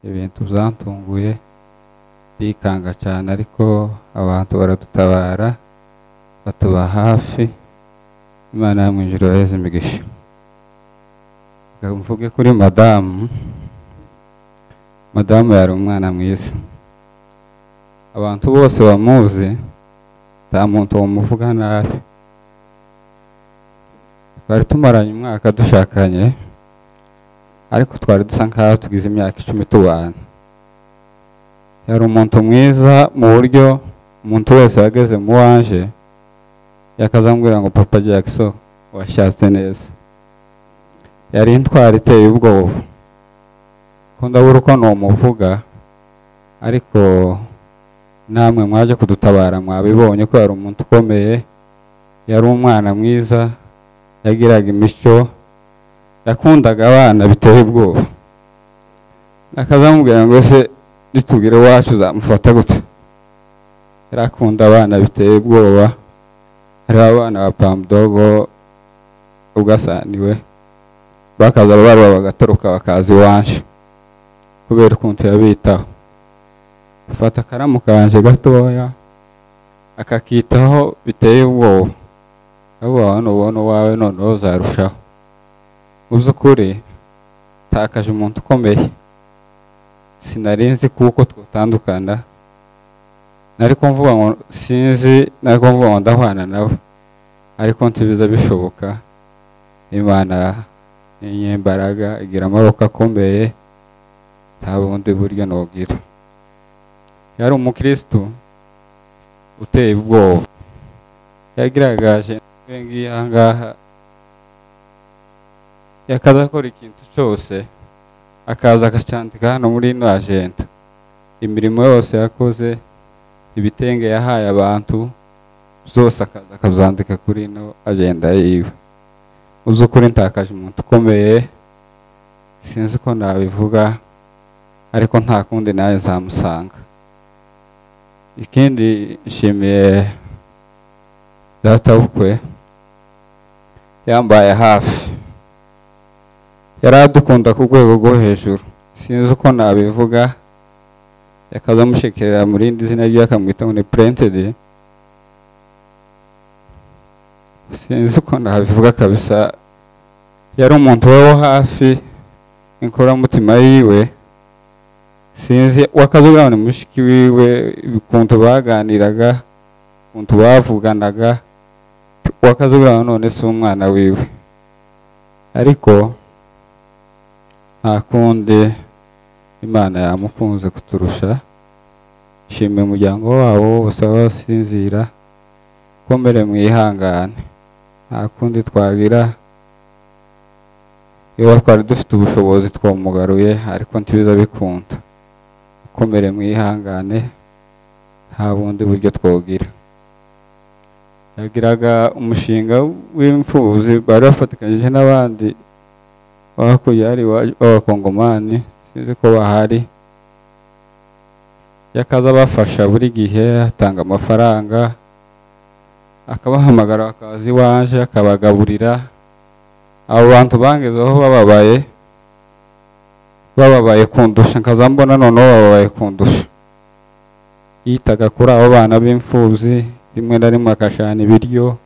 ibintu byantunguye ndikanga cyane ariko abantu baradutabara batuba hafi imana yo mu ijuru yaheze imigisha Reka mvuge kuri madamu madamu yari umwana mwiza abantu bose bamuzi nta muntu wamuvuga nabi twari tumaranye umwaka dushakanye ariko twari dusa nk'aho tugize imyaka icumi tubana yari umuntu mwiza mu buryo umuntu wese wageze mu wanje yakazambwira ngo papa jackson washatse neza yari intwara iteye ubwoba ko ndabura uko numuvuga ariko namwe mwaje kudutabara mwabibonye ko yari umuntu ukomeye yari umwana mwiza yagiraga imico yakundaga abana biteye ubwoba akazamubwira ngo ese nitubwire iwacu uzamufata gute yari akunda abana biteye ubwoba hariho abana ba pamudogo ugasaniwe bakaza barwa bagatoroka bakaza iwacu kubera ukuntu yabitaho afata akaramu kanje gatoya akakitaho biteye ubwoba abawe nubona uwawe noneho uzarushaho mu by'ukuri takaje umuntu ukomeye sinari nzi kuko twatandukana nari mvuga ngo sinzi nari mvuga ngo ndahwana nawe ariko nsibiza bishoboka imana inyembaraga igira amaboko akomeye nta bundi buryo n'ubwira yari umukirisitu uteye ubwoba yagaragaje ngiyi ahangaha yakaza akora ikintu cyose akaza akacyandika hano muri ino ajenda imirimo yose yakoze ibitenge yahaye abantu byose akaza akabyandika kuri ino ajenda yiwe mu by'ukuri ntakaje umuntu ukomeye sinzi uko nabivuga ariko nta kundi nawe nzamusanga ikindi nshimiye databukwe yambaye hafi yari adukunda ku rwego rwo hejuru sinzi uko nabivuga yakaza amushekerera mu rindi zina rye akamwita ngo ni purentedi sinzi uko nabivuga kabisa yari umuntu we wo hafi inkoramutima yiwe sinzi wakazugira ni mushiki wiwe ukuntu baganiraga ukuntu bavuganaga wakazugira none si umwana wiwe ariko nta kundi imana yamukunze kuturusha ishimiye umuryango wabo wose basinzira ukomere mwihangane nta kundi twagira iyo twari dufite ubushobozi twamugaruye ariko ntibiza bikunda ukomere mwihangane nta bundi buryo twogira yagiraga umushinga w'imfubyi bari bafatikanyije n'abandi hakurya hari b'abakongomani sinzi ko bahari yakaza abafasha buri gihe atanga amafaranga akabahamagara bakaza iwaje akabagaburira abo bantu bangezeho bababaye bababaye kundusha nkaza mbona noneho bababaye kundusha yitaga kuri abo bana b'imfubyi rimwe na rimwe akashana ibiryo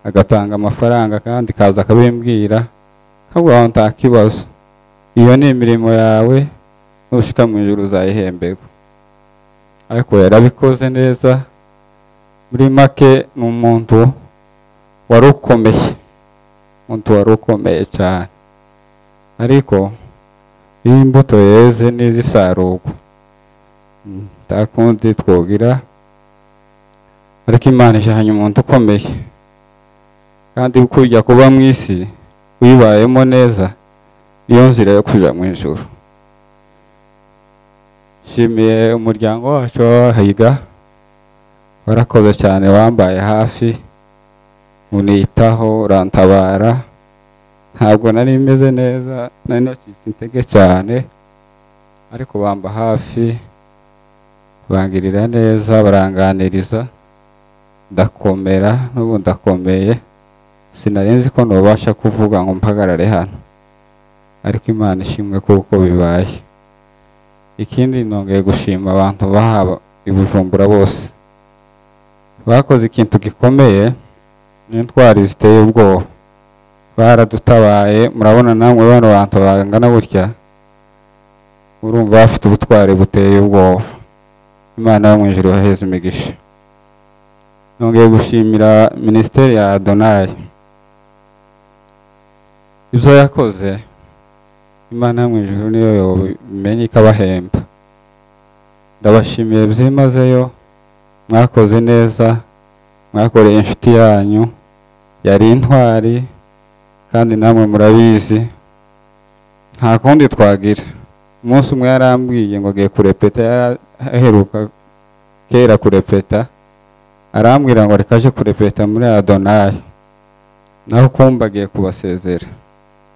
agatanga amafaranga kandi kaza akabimbwira ntabwo nta kibazo iyo ni imirimo yawe nushika mu ijoro uzayihembego ariko yarabikoze neza muri make ni umuntu wari ukomeye umuntu wari ukomeye cyane ariko iyo imbuto yeze n'izisarurwa nta kundi twogira ariko imana ijyanye umuntu ukomeye kandi kujya kuba mu isi wibayemo neza niyo nzira yo kujya mu ijoro nshimiye umuryango wacu w'abahiga warakoze cyane wambaye hafi unitaho urantabara ntabwo nari meze neza nari nacitse intege cyane ariko bamba hafi bangirira neza baranganiriza ndakomera n'ubu ndakomeye sinarenze ko ntubasha kuvuga ngo mpagarare hano ariko imana ishimwe kuko bibaye ikindi nongeye gushima abantu bahaba i bujumbura bose bakoze ikintu gikomeye n'intwari ziteye ubwoba baradutabaye murabona namwe bano bantu bangana gutya urumva bafite ubutwari buteye ubwoba imana yo mu ijuru yaheze imigisha nongeye gushimira minisiteri ya adonayi ibyo yakoze imana yo mu ijuru niyo yobimenya ikabahemba ndabashimiye byimazeyo mwakoze neza mwakoreye inshuti yanyu yari intwari kandi namwe murabizi nta kundi twagira umunsi umwe yarambwiye ngo agiye kurepeta yaraheruka kera kurepeta arambwira ngo reka aje kurepeta muri adonayi naho kumva agiye kubasezera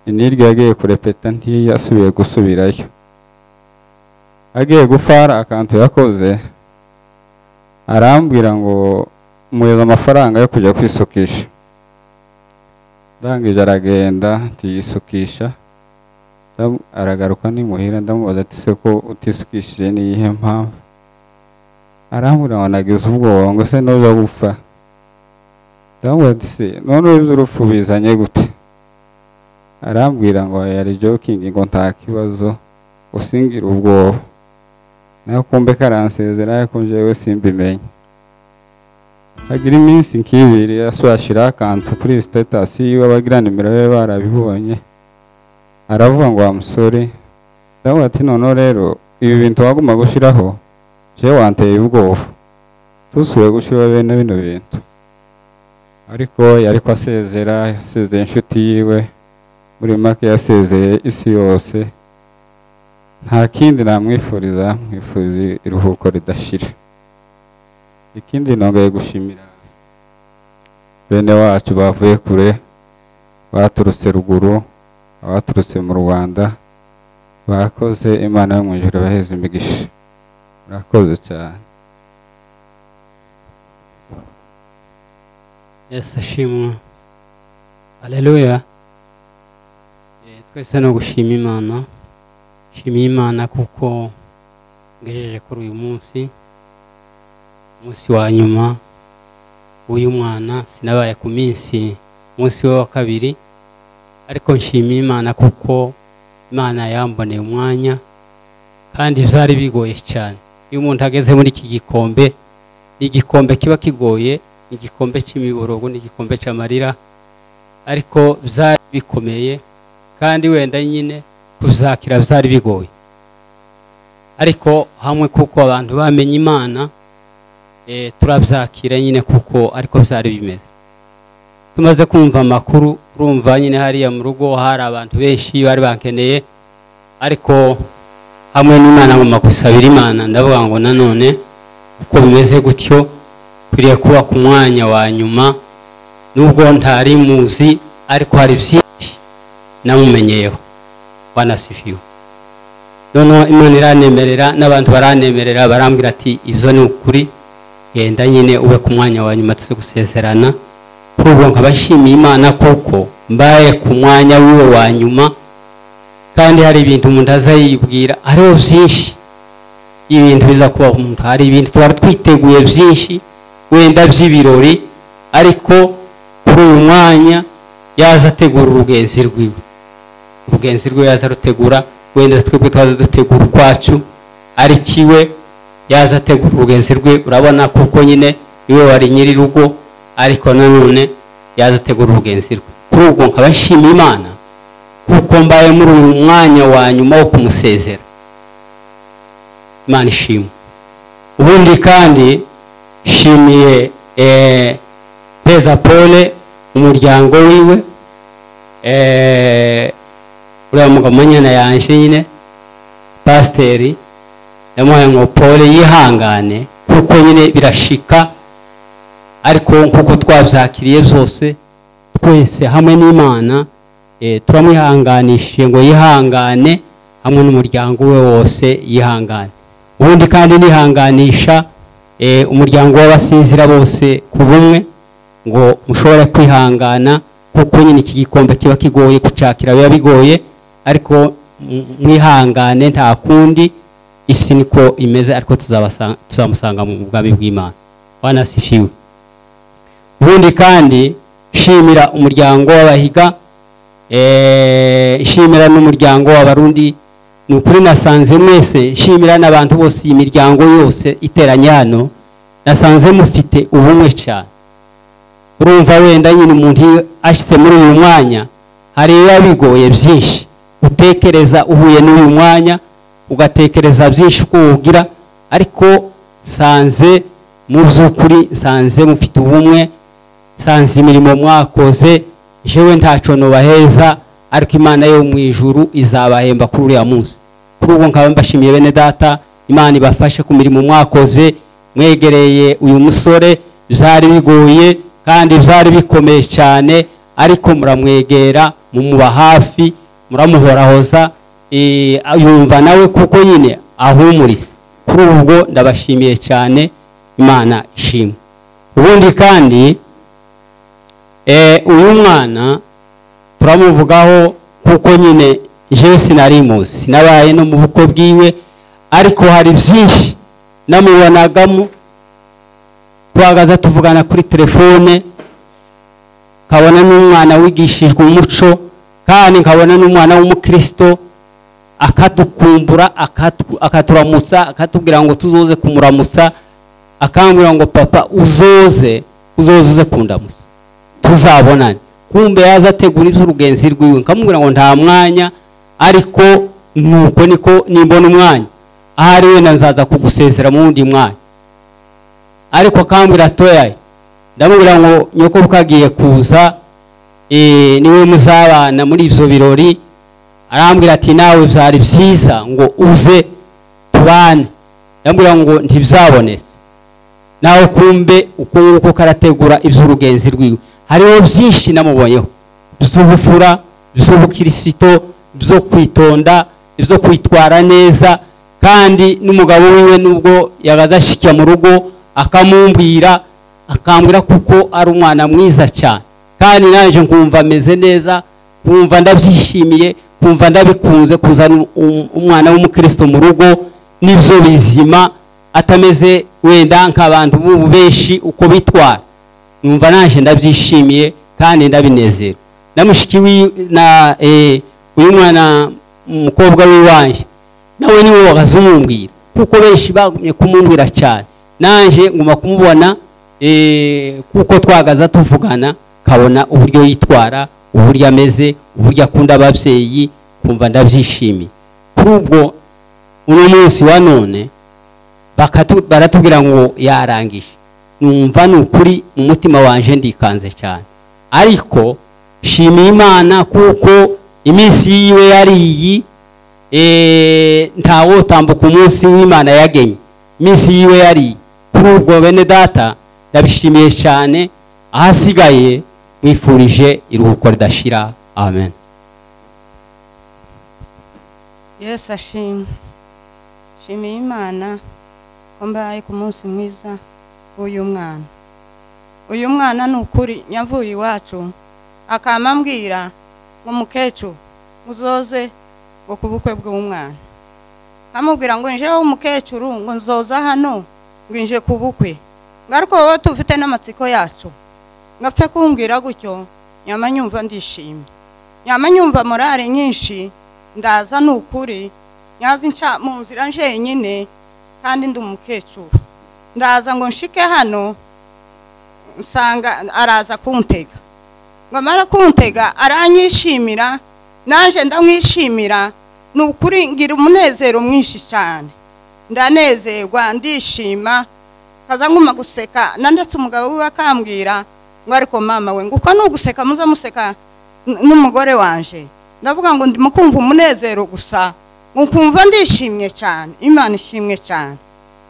iniryo yagiye kurepeta ntiyasubiye gusubirayo agiye gufara akantu yakoze arambwira ngo muheze amafaranga yo kujya kwisukisha ndangije aragenda ntiyisukisha Ndam- aragaruka nimuhira ndamubaza ati se ko utisukishije niyihe mpamvu arambwira ngo nagize ubwoba ngo se nuza gupfa ndamubaza ati se none iby'urupfu bizanye gute arambwira ngo yari joking ngo nta kibazo usingira ubwoba nawe kumbe karansezera ariko njyewe simbimenye hagira iminsi nk'ibiri ashyira akantu kuri sitatasi yiwe abagira nimero be barabibonye aravuga ngo wa musore ndavuga ati noneho rero ibi bintu waguma gushyiraho jewe wanteye ubwoba tusubiye gushyiraho bene bino bintu ariko yari ko asezera yasezeye inshuti yiwe muri make yasezeye isi yose nta kindi namwifuriza mwifuriza iruhuko ridashira ikindi nongeye gushimira bene wacu bavuye kure baturutse ruguru abaturutse mu rwanda bakoze imana yo mu ijuru baheze imigisha murakoze cyane yesu ashimwe aleluya Eh, twese no gushima imana nshimiye imana kuko ngejeje kuri uyu munsi umunsi wa nyuma w'uyu mwana sinabaye ku minsi umunsi we wa kabiri ariko nshimiye imana kuko imana yamboneye umwanya kandi byari bigoye cyane iyo umuntu ageze muri iki gikombe ni igikombe kiba kigoye ni igikombe cy'imiborogo ni igikombe cy'amarira ariko byari bikomeye kandi wenda nyine kuzakira byari bigoye ariko hamwe kuko abantu bamenye imana eh, turabyakira nyine kuko ariko byari bimeze tumaze kumva amakuru urumva nyine hariya mu rugo hari abantu benshi bari bankeneye ariko hamwe n'imana mu makusabira imana ndavuga ngo nanone uko bimeze gutyo ukwiriye kuba ku mwanya wa nyuma nubwo ntari muzi ariko hari byinshi namumenyeyeho wanasifiwe noneho imana iranemerera n'abantu baranemerera barambwira ati ibyo ni ukuri genda nyine ube ku mwanya wa nyuma tuze gusezerana kuri ubu nkaba nshimiye imana kuko mbaye ku mwanya wiwe wa nyuma kandi hari ibintu umuntu aza yibwira hariho byinshi ibintu biza kuba umuntu hari ibintu tuba twiteguye byinshi wenda by'ibirori ariko kuri uyu mwanya yaza ategura urugenzi rwiwe urugenzi rwe yaza arutegura wenda twebwe twaza dutegura ukwacu ari kiwe yaza ategura urugenzi rwe urabona kuko nyine iwe wari nyir'urugo ariko nanone yaza ategura urugenzi rwe kuri ubwo nkaba nshimiye imana kuko mbaye muri uyu mwanya wa nyuma wo kumusezera imana ishimwe ubundi kandi nshimiye eh, peza pole umuryango wiwe eh, uriya mugabo manyana yanje nyine pasiteri yamuhaye ngo pole yihangane kuko nyine birashika ariko nkuko twabyakiriye byose twese hamwe n'imana eh, turamwihanganishije ngo yihangane hamwe n'umuryango we wose yihangane ubundi kandi nihanganisha eh, umuryango w'abasinzira bose ku bumwe ngo mushobore kwihangana kuko nyine iki gikombe kiba kigoye gucakira biba bigoye ariko m- mwihangane nta kundi isi niko imeze ariko tuzabasa- tuzamusanga mu bwami bw'imana bana sifiwe ubundi kandi shimira umuryango w'abahiga eh, shimira n'umuryango w'abarundi ni ukuri nasanze mwese shimira n'abantu bose iyi miryango yose iteranye hano nasanze mufite ubumwe cyane urumva wenda nyine umuntu iyo ashyize muri uyu mwanya hari ibiba bigoye byinshi utekereza uhuye n'uyu mwanya ugatekereza byinshi uko wugira ariko sanze mu by'ukuri sanze mufite ubumwe sanze imirimo mwakoze jewe ntaco nubaheza ariko imana yo mu ijuru izabahemba kuri uriya munsi kuri ubwo nkaba mbashimiye bene data imana ibafashe ku mirimo mwakoze mwegereye uyu musore byari bigoye kandi byari bikomeye cyane ariko muramwegera mumuba hafi muramuhorahoza eh, yumva nawe kuko nyine ahumuriza kuri ubwo ndabashimiye cyane imana ishimwe ubundi kandi Eh, uyu mwana turamuvugaho kuko nyine jewe sinarimuzi sinabaye no mu bukwe bwiwe ariko hari byinshi namubonagamo twagaza tuvugana kuri telefone nkabona n'umwana wigishijwe umuco kandi nkabona n'umwana w'umukristo akadukumbura akatu- akaturamutsa akatubwira ngo tuzoze kumuramutsa akambwira ngo papa uzoze uzoze uze kundamutsa tuzabonane kumbe yaza ategura iby'urugenzi rwiwe nkamubwira ngo nta mwanya ariko nuko niko nimbona umwanya ahari wenda nzaza kugusezera mu wundi mwanya ariko akambwira atoyaye ndamubwira ngo nyoko bwagiye kuza eh, niwe muzabana muri ibyo birori arambwira ati nawe byari byiza ngo uze tubane ndamubwira ngo ntibzabonetse nawe kumbe uko nguko karategura iby'urugenzi rwiwe hariho byinshi namubonyeho by'ubufura by'ubukirisito byo kwitonda byo kwitwara neza kandi n'umugabo wiwe nubwo yagadashikiye mu rugo akamumbwira akambwira kuko ari umwana mwiza cyane kandi nanjye nkumva ameze neza nkumva ndabyishimiye nkumva ndabikunze kuzana um- umwana w'umukristo mu rugo n'ibyo bizima atameze wenda nk'abantu b'ubu benshi uko bitwara numva naje ndabyishimiye kandi ndabinezera na mushiki wi- na eh, uyu mwana umukobwa w'iwanjye nawe niwe wabaza umumbwira kuko benshi bagumye kumumbwira cyane nanjye nguma kumubona eh, kuko twagaza tuvugana kabona uburyo yitwara uburyo ameze uburyo akunda ababyeyi kumva ndabyishimiye kuri ubwo uno munsi wa none bakatu- baratubwira ngo yarangije numva ni ukuri mu mutima wanje ndikanze cyane ariko shimiye imana kuko iminsi yiwe yari iyi eh, ntawotambuka umunsi w'imana yagenye iminsi yiwe yari iyi kuri ubwo bene data ndabishimiye cyane ahasigaye mwifurije iruhuko ridashira amen yesu ashimwe shimiye imana ko mbaye ku munsi mwiza w'uyu mwana uyu mwana ni ukuri nyavuye iwacu akama ambwira ngo mukecuru uzoze ngo ku bukwe bw'umwana amubwira ngo nje wowe umukecuru ngo nzoza hano ngo nje ku bukwe ngo ariko wowe tufite n'amatsiko yacu ngapfe kumbwira gutyo nyama nyumva ndishimye nyama nyumva morale nyinshi ndaza ni ukuri nyazi nca mu nzira njyenyine kandi ndi umukecuru ndaza ngo nshike hano nsanga araza kuntega ngo amara kuntega aranyishimira nanjye ndamwishimira ni ukuri ngira umunezero mwinshi cyane ndanezerwa ndishima kaza nguma guseka na ndetse umugabo we akambwira ngo ariko mama we ngo uko ni uguseka muze museka n- n'umugore wanje ndavuga ngo ndimo kumva umunezero gusa ngo kumva ndishimye cyane imana ishimwe cyane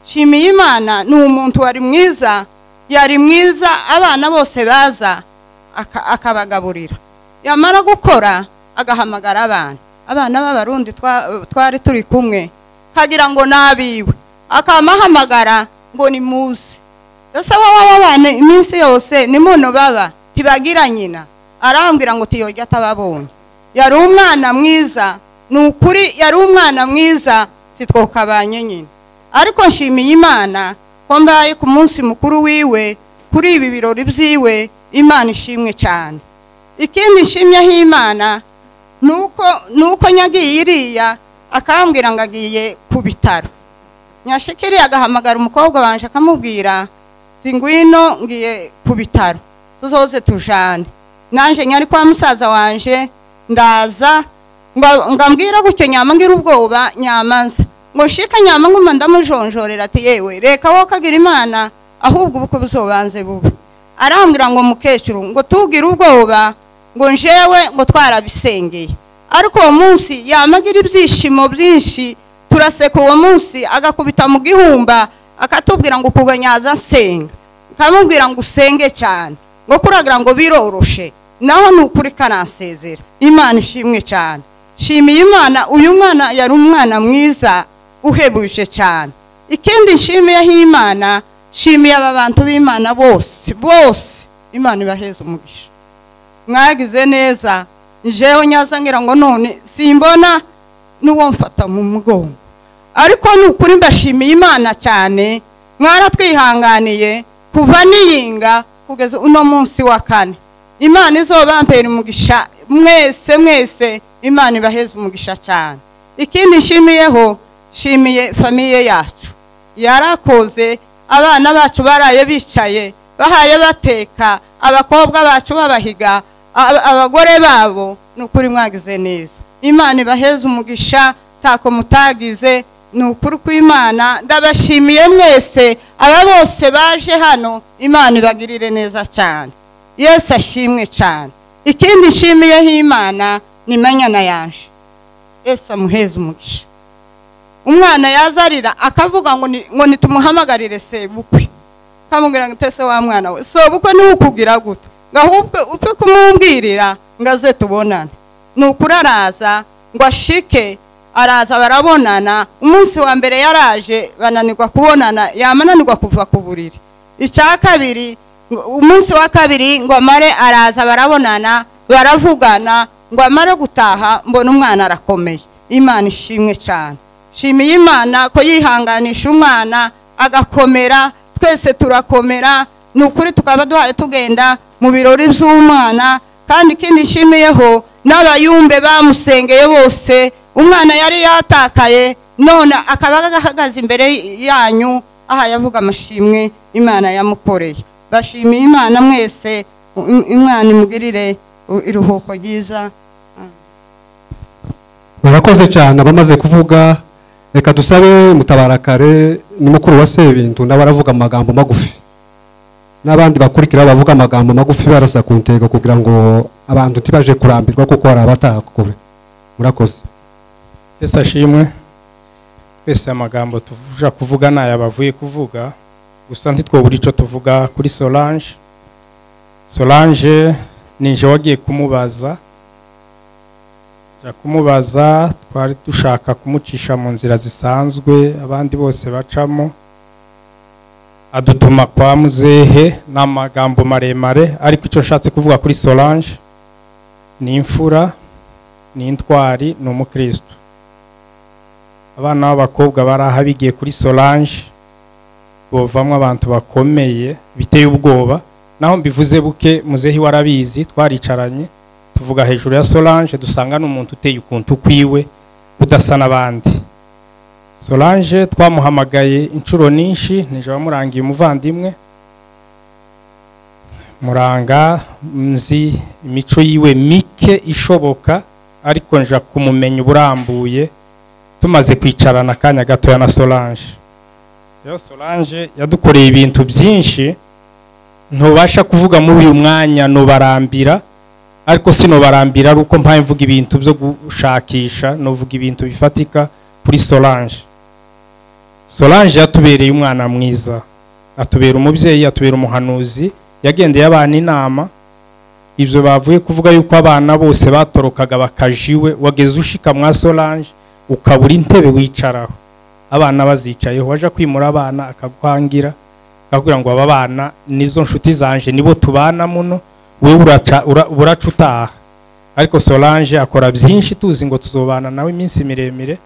shimiye imana ni umuntu wari mwiza yari mwiza abana bose baza aka- akabagaburira yamara gukora agahamagara abana abana b'abarundi twa- twari turi kumwe kagira ngo nabiwe akamahamagara ngo ni muze ese wowe wabana iminsi yose ni muno baba tibagira nyina arambwira ngo tiyojya atababonye yari umwana mwiza ni ukuri yari umwana mwiza twokabanye nyine ariko nshimiye imana ko mbaye ku munsi mukuru wiwe kuri ibi birori byiwe imana ishimwe cyane ikindi nshimyeho imana ni uko ni uko nyagiye iriya akambwira ngo agiye ku bitaro nyashikiriye agahamagara umukobwa wanje akamubwira ati ngwino ngiye ku bitaro tuzoze tujane nanjye nyari kwa musaza wanje ndaza ngo- ngambwira gutyo nyama ngira ubwoba nyamanza ngo shika nyama nguma ndamujonjorera ati yewe reka wowe kagira imana ahubwo ubukwe buzobanze bubi arambwira ngo mukecuru ngo tugire ubwoba ngo njewe ngo twarabisengeye ariko uwo munsi yamagira ibyishimo byinshi turaseka uwo munsi agakubita mu gihumba akatubwira ngo ukuganyaza nsenga nkamubwira ngo usenge cyane ngo kuragira ngo biroroshe naho ni ukuri karansezera imana ishimwe cyane shimiye imana uyu mwana yari umwana mwiza uhebuje cyane ikindi nshimiyeho imana shimiye aba bantu b'imana bose bose imana ibaheze umugisha mwagize neza njewe nyaza ngira ngo none simbona n'uwo mfata mu mugongo ariko ni ukuri mbashimiye imana cyane mwaratwihanganiye kuva niyinga kugeza uno munsi wa kane imana izobampera umugisha mwese mwese imana ibaheze umugisha cyane ikindi nshimiyeho nshimiye famiye yacu yarakoze abana bacu baraye bicaye bahaye bateka abakobwa bacu babahiga ab- abagore babo ni ukuri mwagize neza imana ibaheze umugisha tako mutagize ni ukuri kw'imana ndabashimiye mwese aba bose baje hano imana ibagirire neza cyane yesu ashimwe cyane ikindi nshimiyeho imana ni manyana yaje yesu amuheze umugisha umwana yazarira akavuga ngo ni- ngo nitumuhamagarire sebukwe kamubwira ngo utese wa mwana we sebukwe niwe ukugira guto ngo ahubwo upfe kumubwirira ngo aze tubonane ni ukuri araza ngo ashike araza barabonana umunsi wa mbere yaraje bananirwa kubonana yamananirwa kuva ku buriri icya kabiri ngo- umunsi wa kabiri ngo amare araza barabonana baravugana ngo amare gutaha mbona umwana arakomeye imana ishimwe cyane shimiye imana ko yihanganisha umwana agakomera twese turakomera ni ukuri tukaba duhaye tugenda mu birori by'umwana kandi ikindi nshimiyeho n'abayumbe bamusengeye bose umwana yari yatakaye none akaba ahagaze imbere yanyu aha yavuga amashimwe imana yamukoreye bashimiye imana mwese im- imana imugirire uh, iruhuko ryiza barakoze cyane abamaze kuvuga reka dusabe mutabarakare ni mukuru wa sebintu nawe aravuga amagambo magufi n'abandi bakurikira bavuga amagambo magufi barasa ku ntego kugira ngo abantu ntibaje kurambirwa kuko hari abataha kure murakoze yesu ashimwe twese amagambo tuvuja kuvuga ni aya bavuye kuvuga gusa ntitwobura icyo tuvuga kuri solange solange ni je wagiye kumubaza ja kumubaza twari dushaka kumucisha mu nzira zisanzwe abandi bose bacamo adutuma kwa muzehe ni amagambo maremare ariko icyo nshatse kuvuga kuri solange ni imfura ni intwari ni umukristo abana b'abakobwa baraha bigiye kuri solange bovamo abantu bakomeye biteye ubwoba naho mbivuze buke muzehi warabizi twaricaranye tuvuga hejuru ya solange dusanga ni umuntu uteye ukuntu kwiwe udasa n'abandi solange twamuhamagaye inshuro nyinshi nijoro wamurangiye umuvandimwe muranga nzi imico yiwe mike ishoboka ariko nja kumumenya uburambuye tumaze kwicarana akanya gatoya na solange rero solange yadukoreye ibintu byinshi ntubasha kuvuga muri uyu mwanya nubarambira ariko sinobarambira ari uko mpaye mvuga ibintu byo gushakisha nuvuga ibintu bifatika kuri solange solange yatubereye umwana mwiza atubera umubyeyi atubera umuhanuzi yagendeye abana inama ibyo bavuye kuvuga yuko abana bose batorokaga bakaja iwe wageze ushika mwa solange ukabura intebe wicaraho abana bazicayeho waje kwimura abana akakwangira akakubwira ngo aba bana nizo nshuti zanje nibo tubana muno wewe uraca- ura- uraca utaha ariko solange akora byinshi tuzi ngo tuzobana nawe iminsi miremire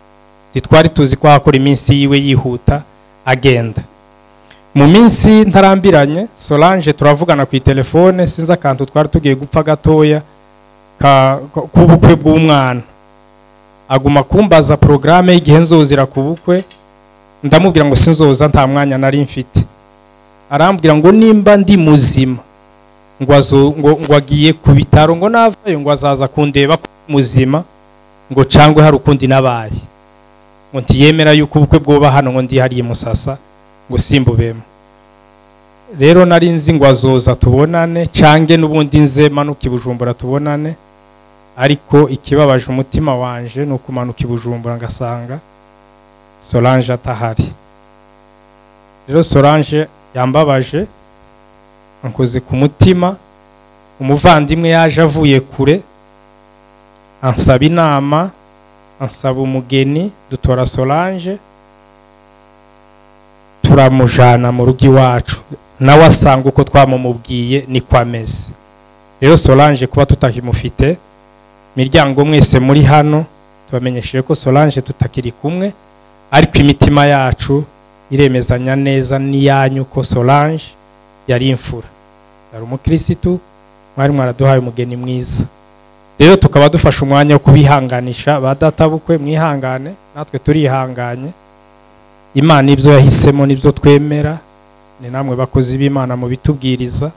ntitwari tuzi ko hakora iminsi yiwe yihuta agenda mu minsi ntarambiranye solange turavugana ku itelefone sinzi akantu twari tugiye gupfa gatoya ka- ko- k'ubukwe bw'umwana aguma kumbaza porogaramu y'igihe nzozira ku bukwe ndamubwira ngo sinzoza nta mwanya nari mfite arambwira ngo nimba ndi muzima ngo azo- ngo- ngo agiye ku bitaro ngo navayo ngo azaza kundeba ko ndi muzima ngo cangwe hari ukundi nabaye ngo ntiyemera yuko ubukwe bwoba hano ngo ndi hariye musasa ngo simbubemo rero nari nzi ngo azoza tubonane cange n'ubundi nze manuka i bujumbura tubonane ariko ikibabaje umutima wanje ni ukumanuka i bujumbura ngasanga solange atahari rero solange yambabaje ankoze ku mutima umuvandimwe yaje avuye kure ansaba inama ansaba umugeni dutora solange turamujana mu rugo iwacu nawe asanga uko twamumubwiye niko ameze rero solange kuba tutakimufite miryango mwese muri hano tubamenyesheje ko solange tutakiri kumwe ariko imitima yacu iremezanya neza n'iyanyu ko solange yari imfura yari umukirisitu mwari mwaraduhaye umugeni mwiza rero tukaba dufashe umwanya wo kubihanganisha ba databukwe mwihangane natwe turihanganye imana ibyo yahisemo n'ibyo twemera ni namwe bakozi b'imana mu bitubwiriza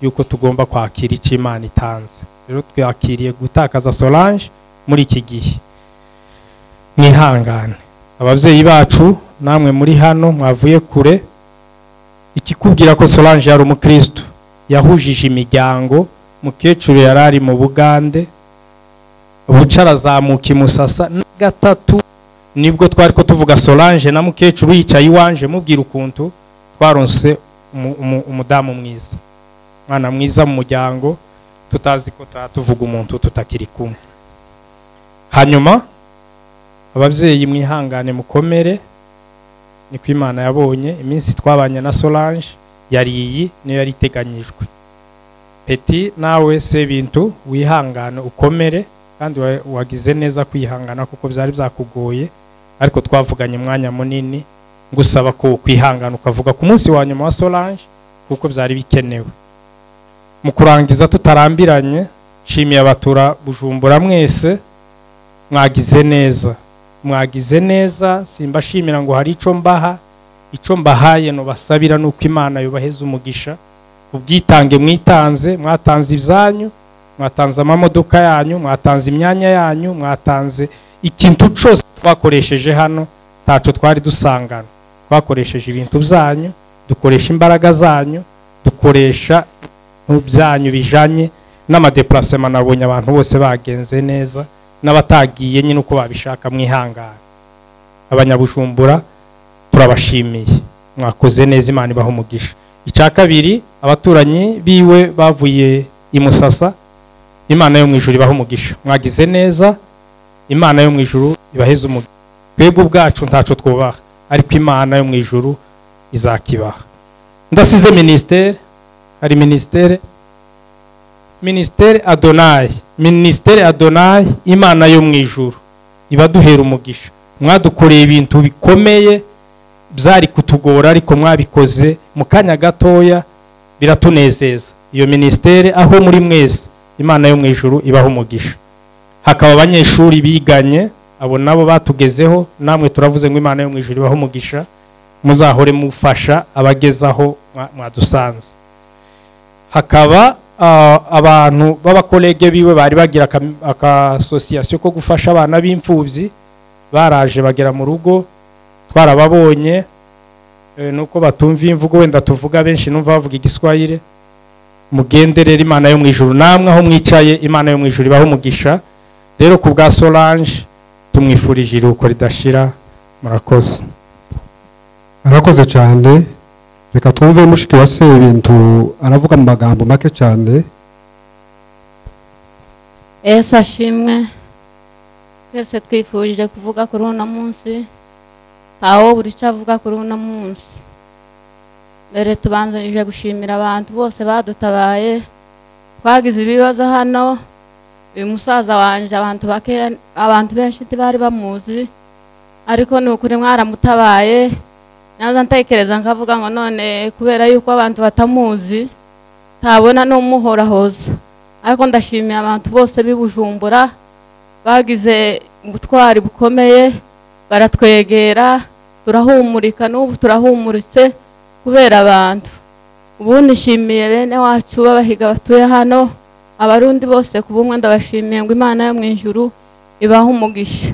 yuko tugomba kwakira icyo imana itanze rero twakiriye gutakaza solange muri iki gihe mwihangane ababyeyi bacu namwe muri hano mwavuye kure ikikubwira ko solange yari umukristo yahujije imiryango mukecuru yari ari mu bugande bucara azamuka i musasa na gatatu nibwo twari ko tuvuga solange na mukecuru yicaye iwanje mubwira ukuntu twaronse umu- umu- umudamu mwiza umwana mwiza mu muryango tutazi ko tuba tuvuga umuntu tutakiri kumwe hanyuma ababyeyi mwihangane mukomere niko imana yabonye iminsi twabanye na solange yari iyi niyo yari iteganyijwe peti nawe se bintu wihangane ukomere kandi wa- wagize neza kwihangana kuko byari byakugoye ariko twavuganye umwanya munini ngusaba ko kwihangana ukavuga ku munsi wa nyuma wa solange kuko byari bikenewe mu kurangiza tutarambiranye nshimiye abatura bujumbura mwese mwagize neza mwagize neza simbashimira ngo hari icyo mbaha icyo mbahaye nubasabira ni uko imana yubaheza umugisha ubwitange mwitanze mwatanze ibyanyu mwatanze amamodoka yanyu mwatanze imyanya yanyu mwatanze ikintu cyose twakoresheje hano ntacyo twari dusangana twakoresheje ibintu byanyu dukoresha imbaraga zanyu dukoresha mu byanyu bijanye n'amadeparasema nabonye abantu bose bagenze neza n'abatagiye nyine uko babishaka mwihangane abanyabujumbura turabashimiye mwakoze neza imana ibaha umugisha icya kabiri abaturanyi biwe bavuye i musasa imana yo mu ijuru ibaha umugisha mwagize neza imana yo mu ijuru ibaheze umugisha twebwe ubwacu ntacyo twubaha ariko imana yo mu ijuru izakibaha ndasize minisiteri hari minisiteri minisiteri adonayi minisiteri adonayi imana yo mu ijuru ibaduhera umugisha mwadukoreye ibintu bikomeye byari kutugora ariko mwabikoze mu kanya gatoya biratunezeza iyo minisiteri aho muri mwese imana yo mu ijuru ibaho umugisha hakaba abanyeshuri biganye abo nabo batugezeho namwe turavuze ngo imana yo mu ijuru ibaho umugisha muzahore mufasha abagezaho mwa- mwadusanze hakaba ah, abantu b'abakolege biwe bari bagira aka- akasosiyasiyo ko gufasha abana b'imfubyi baraje bagera mu rugo twarababonye eh, nuko batumva imvugo wenda tuvuga benshi numva bavuga igiswahire mugenderere imana yo mu ijuru namwe aho mwicaye imana yo mu ijuru ibaho umugisha rero ku bwa solange tumwifurije iruhuko ridashira murakoze arakoze cyane reka twumve mushiki wa sebintu aravuga mu magambo make cyane yesu ashimwe twese twifurije kuvuga kuri uno munsi ntawo buri icyo avuga kuri uno munsi mbere tubanjije gushimira abantu bose badutabaye twagize ibibazo hano uyu musaza wanjye abantu bake abantu benshi ntibari bamuzi ariko ni ukuri mwaramutabaye naza ntekereza nkavuga ngo none kubera yuko abantu batamuzi ntabona n'umuhorahoza ariko ndashimiye abantu bose b'ibujumbura bagize ubutwari bukomeye baratwegera turahumurika n'ubu turahumuritse kubera abantu ubu nishimiye bene wacu b'abahiga batuye hano abarundi bose ku bumwe ndabashimiye ngo imana yo mu ijuru ibahe umugisha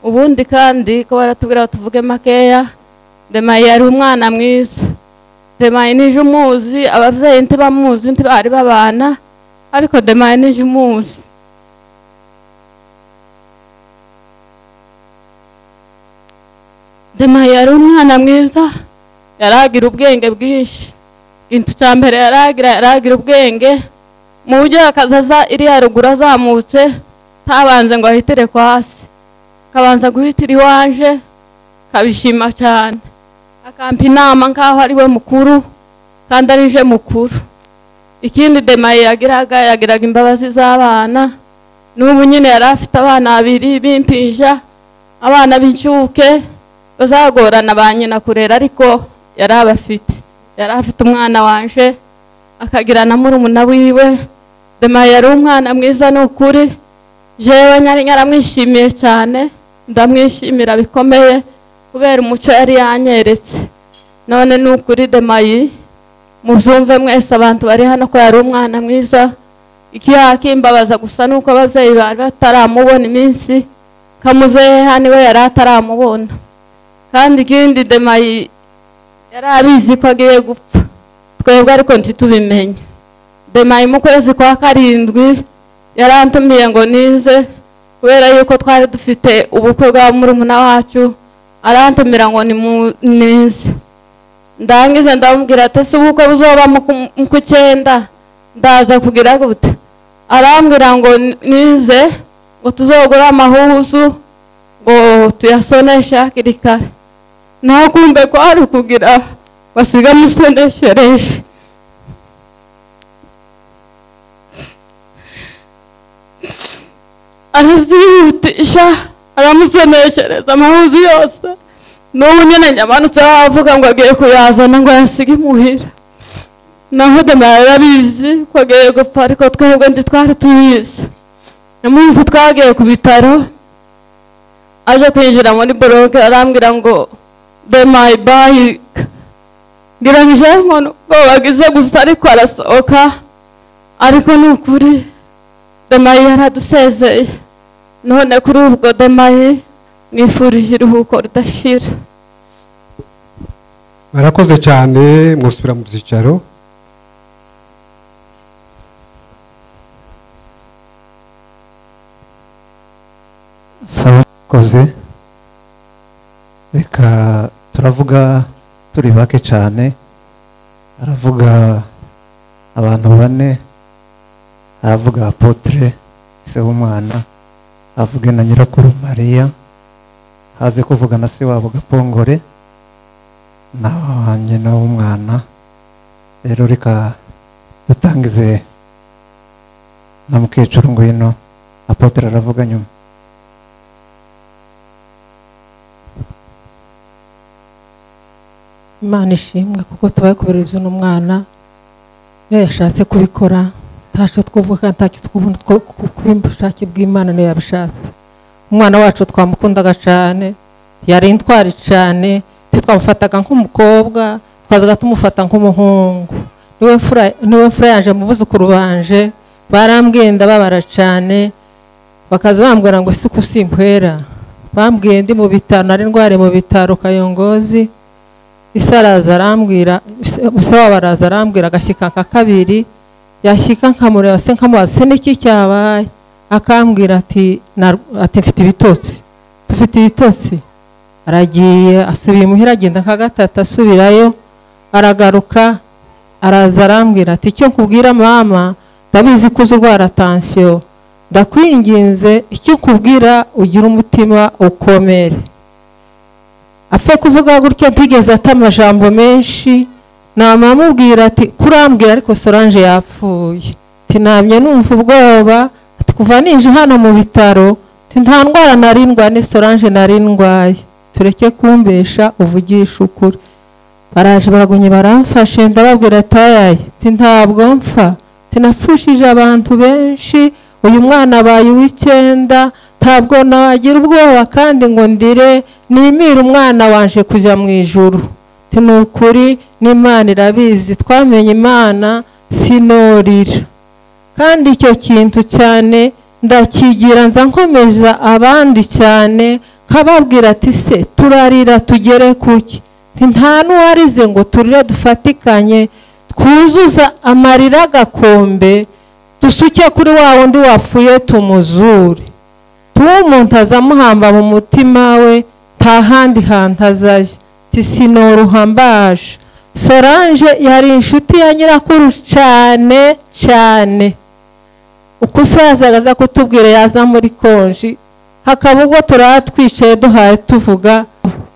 ubundi kandi ko baratubwira ngo tuvuge makeya ndemaye yari umwana mwiza demaye nije umuzi ababyeyi ntibamuzi ntibari babana ariko demaye nije umuzi demaye yari umwana mwiza yaragira ubwenge bwinshi ikintu cya mbere yaragira yaragira ubwenge mu buryo akazaza iri haruguru azamutse ntabanze ngo ahitire ku hasi akabanza guhitira iwaje kabishima cyane akampa inama nk'aho ari we mukuru kandi ari je mukuru ikindi demaye yagiraga yagiraga imbabazi z'abana n'ubu nyine yari afite abana babiri b'impinja abana b'incuke bazagorana ba nyina kurera ariko yari abafite yari afite umwana wanje akagira na murumuna wiwe demaye yari umwana mwiza ni ukuri jewe nyari nyaramwishimiye cyane ndamwishimira bikomeye kubera umuco yari yanyeretse none ni ukuri demayi mubyumve mwese abantu bari hano ko yari umwana mwiza ikiyakimbabaza gusa ni uko ababyeyi bari bataramubona iminsi kamuzeha niwe yari ataramubona kandi ikindi demayi yari abizi ko agiye gupfa twebwe ariko ntitubimenye demayi mu kwezi kwa karindwi yarantumiye ngo nize kubera yuko twari dufite ubukwe bwa murumuna wacu arantumira ngo ni mwiza ndangize ndamubwira ati ese ubukwe buzoba ku cyenda ndaza kugira gute arambwira ngo nize ngo tuzogure amahuzu ngo tuyasoneshe hakiri kare naho kumbe ko hari ukugira basiga musoneshereje arazihutisha aramusoneshereza amahuzi yose n'ubu nyine nyamanutse wavuga ngo agiye kuyazana ngo ayasige imuhira naho demaye yarabizi ko agiye gupfa ariko twebwe ndi twari tuyizi umunsi twagiye ku bitaro aje kwinjira muri boroke arambwira ngo demaye bayike ngira ngo ije nkono ubwoba agize gusa ariko arasohoka ariko ni ukuri demaye yaradusezeye none kuri ubwo demaye mwifurije iruhuko ridashira barakoze cyane mwusubira mu byicaro sawa koze reka turavuga turi bake cyane aravuga abantu bane aravuga apotre se w'umwana avuge na nyirakuru mariya haze kuvuga na se wabo gapongore na nyina w'umwana rero reka dutangize na mukecuru ngwino apotre aravuga nyuma imana ishimwe kuko tubaye kubera n'umwana iyo yashatse kubikora ntacyo twavuga kandi ntacyo twubona kubushake bw'imana niyo yabishatse umwana wacu twamukundaga cyane yari intwari cyane twamufataga nk'umukobwa twazaga tumufata nk'umuhungu niwe mfura yaje mu buzukuru banje barambwenda babara cyane bakaza bambwira ngo si simkwera bambwiye ndi mu bitaro nari ndwariye mu bitaro kayongozi isa araza arambwira isa wabo araza arambwira agashyika nka kabiri yashyika nkamureba se nkamubaza se n'iki cyabaye akambwira ati ati mfite ibitotsi dufite ibitotsi aragiye asubiye imuhira agenda nka gatatu asubirayo aragaruka araza arambwira ati icyo nkubwira mama ndabizi ko uzi urwara tansiyo ndakwinginze icyo nkubwira ugira umutima ukomere apfa kuvuga gutya ntigeze ata amajambo menshi namamubwira ati kurambwira ariko sorange yapfuye tinamye numva ubwoba kuva ninje hano mu bitaro nta ndwara narindwa ni sorange narindwaye tureke kumbesha uvugisha ukuri baraje baragumye baramfashe ndababwira atayaye ti ntabwo mpfa tinapfushije abantu benshi uyu mwana abaye uw'icyenda ntabwo nagira ubwoba kandi ngo ndire nimire umwana wanje kujya mu ijuru ti ni ukuri n'imana irabizi twamenye imana sinorira kandi icyo kintu cyane ndakigira nza nkomeza abandi cyane nkababwira ati se turarira tugere kuki nta n'uwarize ngo turire dufatikanye twuzuza amarira agakombe dusuke kuri wa wundi wapfuye tumuzure tuwe umuntu azamuhamba mu mutima we nta handi hantu azajya tisinoro uhambaje solange yari inshuti ya nyirakuru cyane cyane uko usazaga aza kutubwira yaza muri konji hakaba ubwo turaba twicaye duhaye tuvuga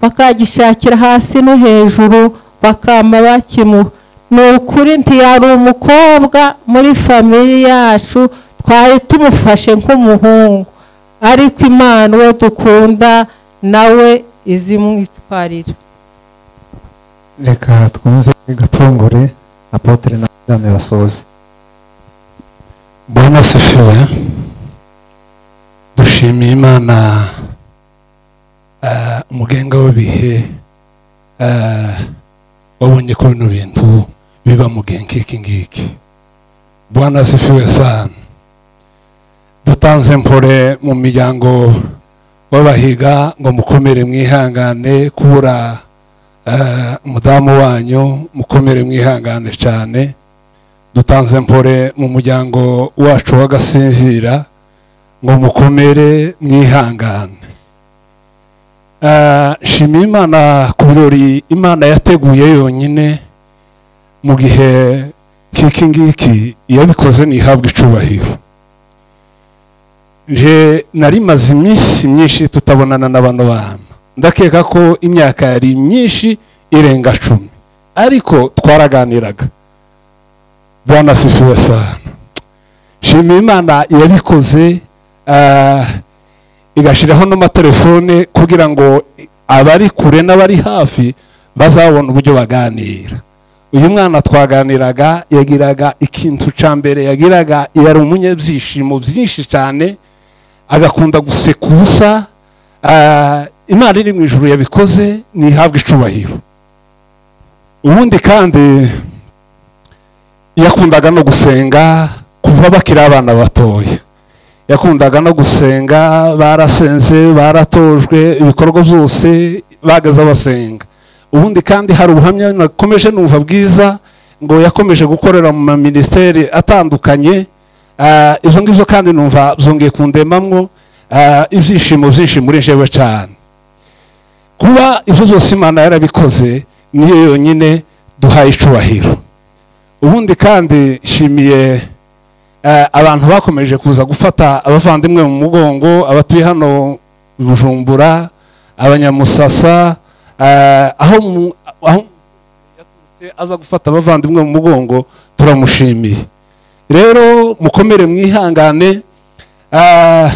bakagishakira hasi no hejuru bakama bakimuha ni ukuri ntiyari umukobwa muri famili yacu twari tumufashe nk'umuhungu ariko imana uwo dukunda nawe izimwitwarira reka twumve gapfungure apotre na madame basoze bwana sifiwe dushimiye imana ah, umugenga w'ibihe ah, wabonye ko bino bintu biba mu gihe nk'iki ngiki bwana sifiwe sana dutanze mpore mu miryango w'abahiga ngo mukomere mwihangane kubura ah, umudamu wanyu mukomere mwihangane cyane dutanze mpore mu muryango wacu w'agasinzira ngo mukomere mwihangane Ah, shima imana ku birori imana yateguye yonyine mu gihe nk'iki ngiki yabikoze ntihabwe icubahiro nje nari maze iminsi myinshi tutabonana na bano bana ndakeka ko imyaka yari myinshi irenga cumi ariko twaraganiraga bwana sifiwe sana shima imana yabikoze ah, igashyiraho n'amatelefone kugira ngo abari kure n'abari hafi bazabone uburyo baganira uyu mwana twaganiraga yagiraga ikintu cya mbere yagiraga yari umunyabyishimo byinshi cyane agakunda guseka ubusa ah, imana iri mu ijuru yabikoze ntihabwe icubahiro ubundi kandi yakundaga no gusenga kuva bakiri abana batoya yakundaga no gusenga barasenze baratojwe ibikorwa byose bagaze basenga ubundi kandi hari ubuhamya nakomeje numva bwiza ngo yakomeje gukorera mu maminisiteri atandukanye ah, izo ngizo kandi numva zongeye kundemamwo ah, ibyishimo byinshi muri jewe cyane kuba ibyo byose imana yarabikoze niyo yonyine duhaye icubahiro ubundi kandi nshimiye Eh, abantu bakomeje kuza gufata abavandimwe mu mugongo abatuye hano i bujumbura abanyamusasa eh, aho mu- aho yaturutse aza gufata abavandimwe mu mugongo turamushimiye rero mukomere mwihangane eh,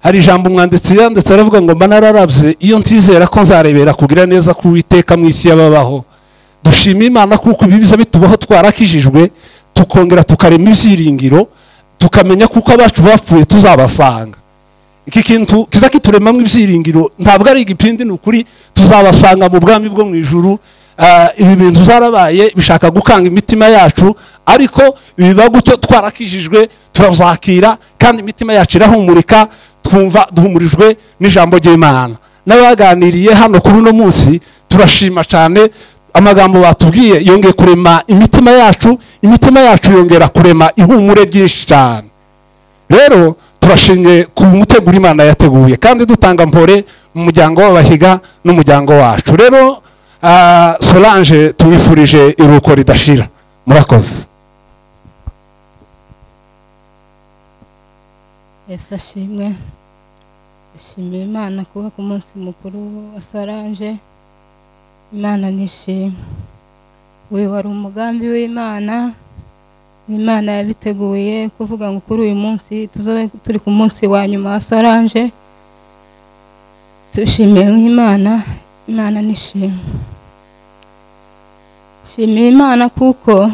hari ijambo umwanditsi yanditse aravuga ngo mba nararabye iyo ntizera ko nzarebera kugira neza k'uwiteka mu isi y'ababaho dushime imana kuko ibi biza bitubaho twarakijijwe tukongera tukarema ibyiringiro tukamenya kuko abacu bapfuye tuzabasanga iki kintu kiza kituremamo ibyiringiro ntabwo ari igipindi ni ukuri tuzabasanga mu bwami bwo mu ijuru Ah, ibi bintu zarabaye bishaka gukanga imitima yacu ariko biba gutyo twarakijijwe turazakira kandi imitima yacu irahumurika twumva duhumurijwe n'ijambo ry'imana n'abaganiriye hano kuri uno munsi turashima cyane amagambo batubwiye yongeye kurema imitima yacu imitima yacu yongera kurema ihumure ryinshi cyane rero turashimye ku muteguro imana yateguye kandi dutanga mpore mu muryango w'abahiga n'umuryango wacu rero ah, solange tumwifurije iruhuko ridashira murakoze yesu ashimwe dushimira imana kuba ku munsi mukuru wa solange imana nishimwe uyu wari umugambi w'imana imana yabiteguye kuvuga ngo kuri uyu munsi tuzobe turi ku munsi wa nyuma wa solange tubishimiye nk'imana imana nishimwe shimiye imana kuko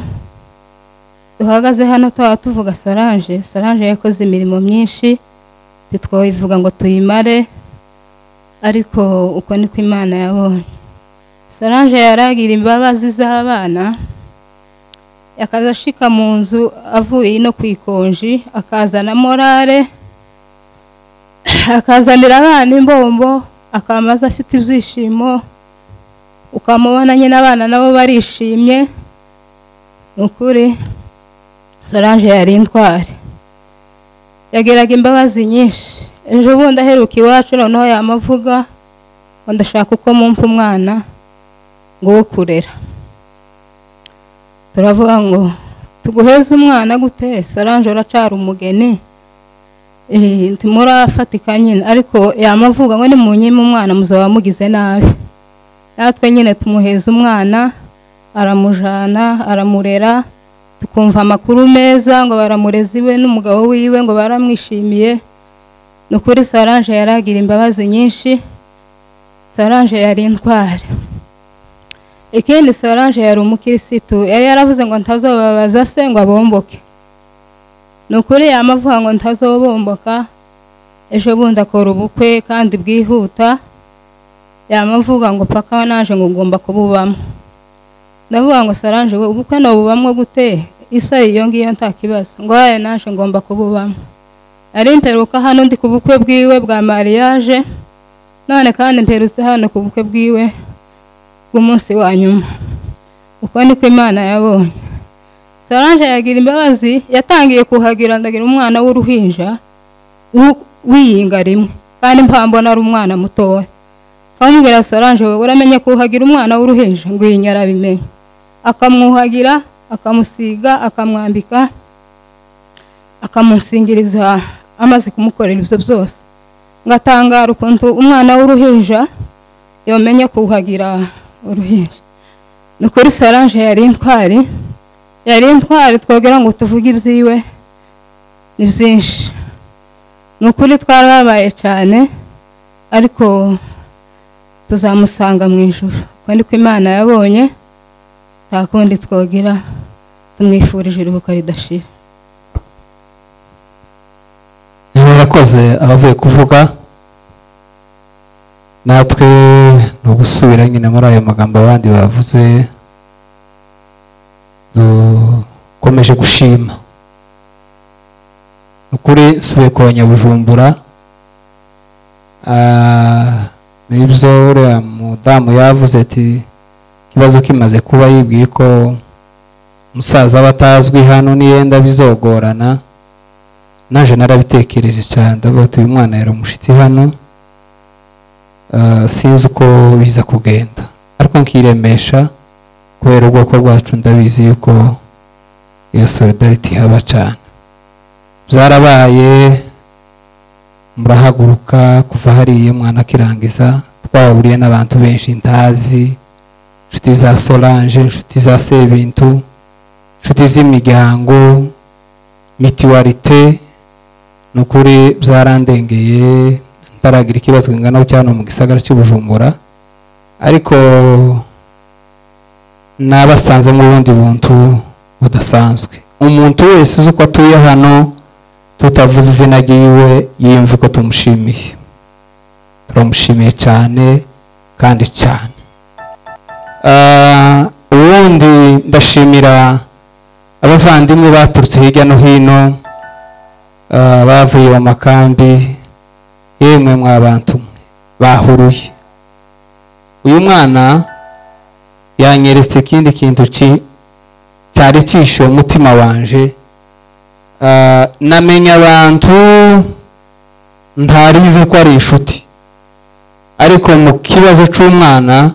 duhagaze hano twaba tuvuga solange solange yakoze imirimo myinshi ntitwayivuga ngo tuyimare ariko uko niko imana yabonye solange yaragira imbabazi z'abana akaza ashika mu nzu avuye no ku ikonji akazana morale akazanira abana imbombo akamaze afite ibyishimo ukamubona nyine abana nabo barishimye ni ukuri solange yari intwari yagiraga imbabazi nyinshi ejo bundi aheruka iwacu noneho yamavuga ngo ndashaka uko mumpa umwana ngo wo kurera turavuga ngo tuguheze umwana gute solange uracara umugeni ntimurafatika nyine ariko yamavuga ngo nimunyime umwana muzaba mugize nabi natwe nyine tumuheza umwana aramujana aramurera tukumva amakuru meza ngo baramureze iwe n'umugabo wiwe ngo baramwishimiye ni ukuri solange yaragira imbabazi nyinshi solange yari intwari ikindi solange yari umukirisitu yari yaravuze ngo ntazobabaza se ngo abomboke ni ukuri yamavuga ngo ntazobomboka ejo bundi akora ubukwe kandi bwihuta yamavuga ngo paka naje ngo ugomba kububamo ndavuga ngo solange we ubukwe nabubamo gute isa iyo ngiyo nta kibazo ngo yawe naje ngomba kububamo ari imperuka hano ndi ku bukwe bwiwe bwa mariage none kandi imperutse hano ku bukwe bwiwe bw'umunsi wa nyuma uko niko imana yabonye solange yagira imbabazi yatangiye kuhagira ndagira umwana w'uruhinja wiyinga rimwe kandi mpambona ari umwana mutoya akamubwira solange wowe uramenye kuhagira umwana w'uruhinja ngo iyi nyarabimenye akamwuhagira akamusiga akamwambika akamusingiriza amaze kumukorera ibyo byose ngatangara ukuntu umwana w'uruhinja yamenye kuhagira uruhinja ni ukuri solange yari intwari yari intwari twogera ngo tuvuge ibyiwe ni byinshi ni ukuri twarababaye cyane ariko tuzamusanga mu ijoro uko niko imana yabonye nta kundi twogera tumwifurije iruhuko ridashira murakoze abavuye kuvuga natwe ni ugusubira nyine muri ayo magambo abandi bavuze dukomeje gushima ukuri nsubiye ku banyabujumbura nibyo uriya mudamu yavuze ati ikibazo kimaze kuba yibwiye ko umusaza aba atazwi hano niyenda bizogorana naje narabitekereje cyane ndavuga ati uyu mwana yari umushyitsi hano sinzi uko biza kugenda ariko nkiremesha kubera ubwoko bwacu ndabizi yuko iyo solidarity ihaba cyane byarabaye murahaguruka kuva hariya umwana akirangiza twahuriye n'abantu benshi ntazi inshuti za solange inshuti za sebintu inshuti z'imiryango mitiwarite ni ukuri byarandengeye ntaragira ikibazo kingana cyane mu gisagara cy'ubujumbura ariko n'abasanzemo ubundi buntu budasanzwe umuntu wese uzi uko atuye hano tutavuze izina ry'iwe yiyumva uko tumushimiye turamushimiye cyane kandi cyane ubundi ndashimira abavandimwe baturutse hirya no hino bavuye mu makambi yemwe mwabantu bahuruye uyu mwana yanyeretse ikindi kintu cyari cyishyuye umutima wanje namenya abantu ntarize ko ari inshuti ariko mu kibazo cy'umwana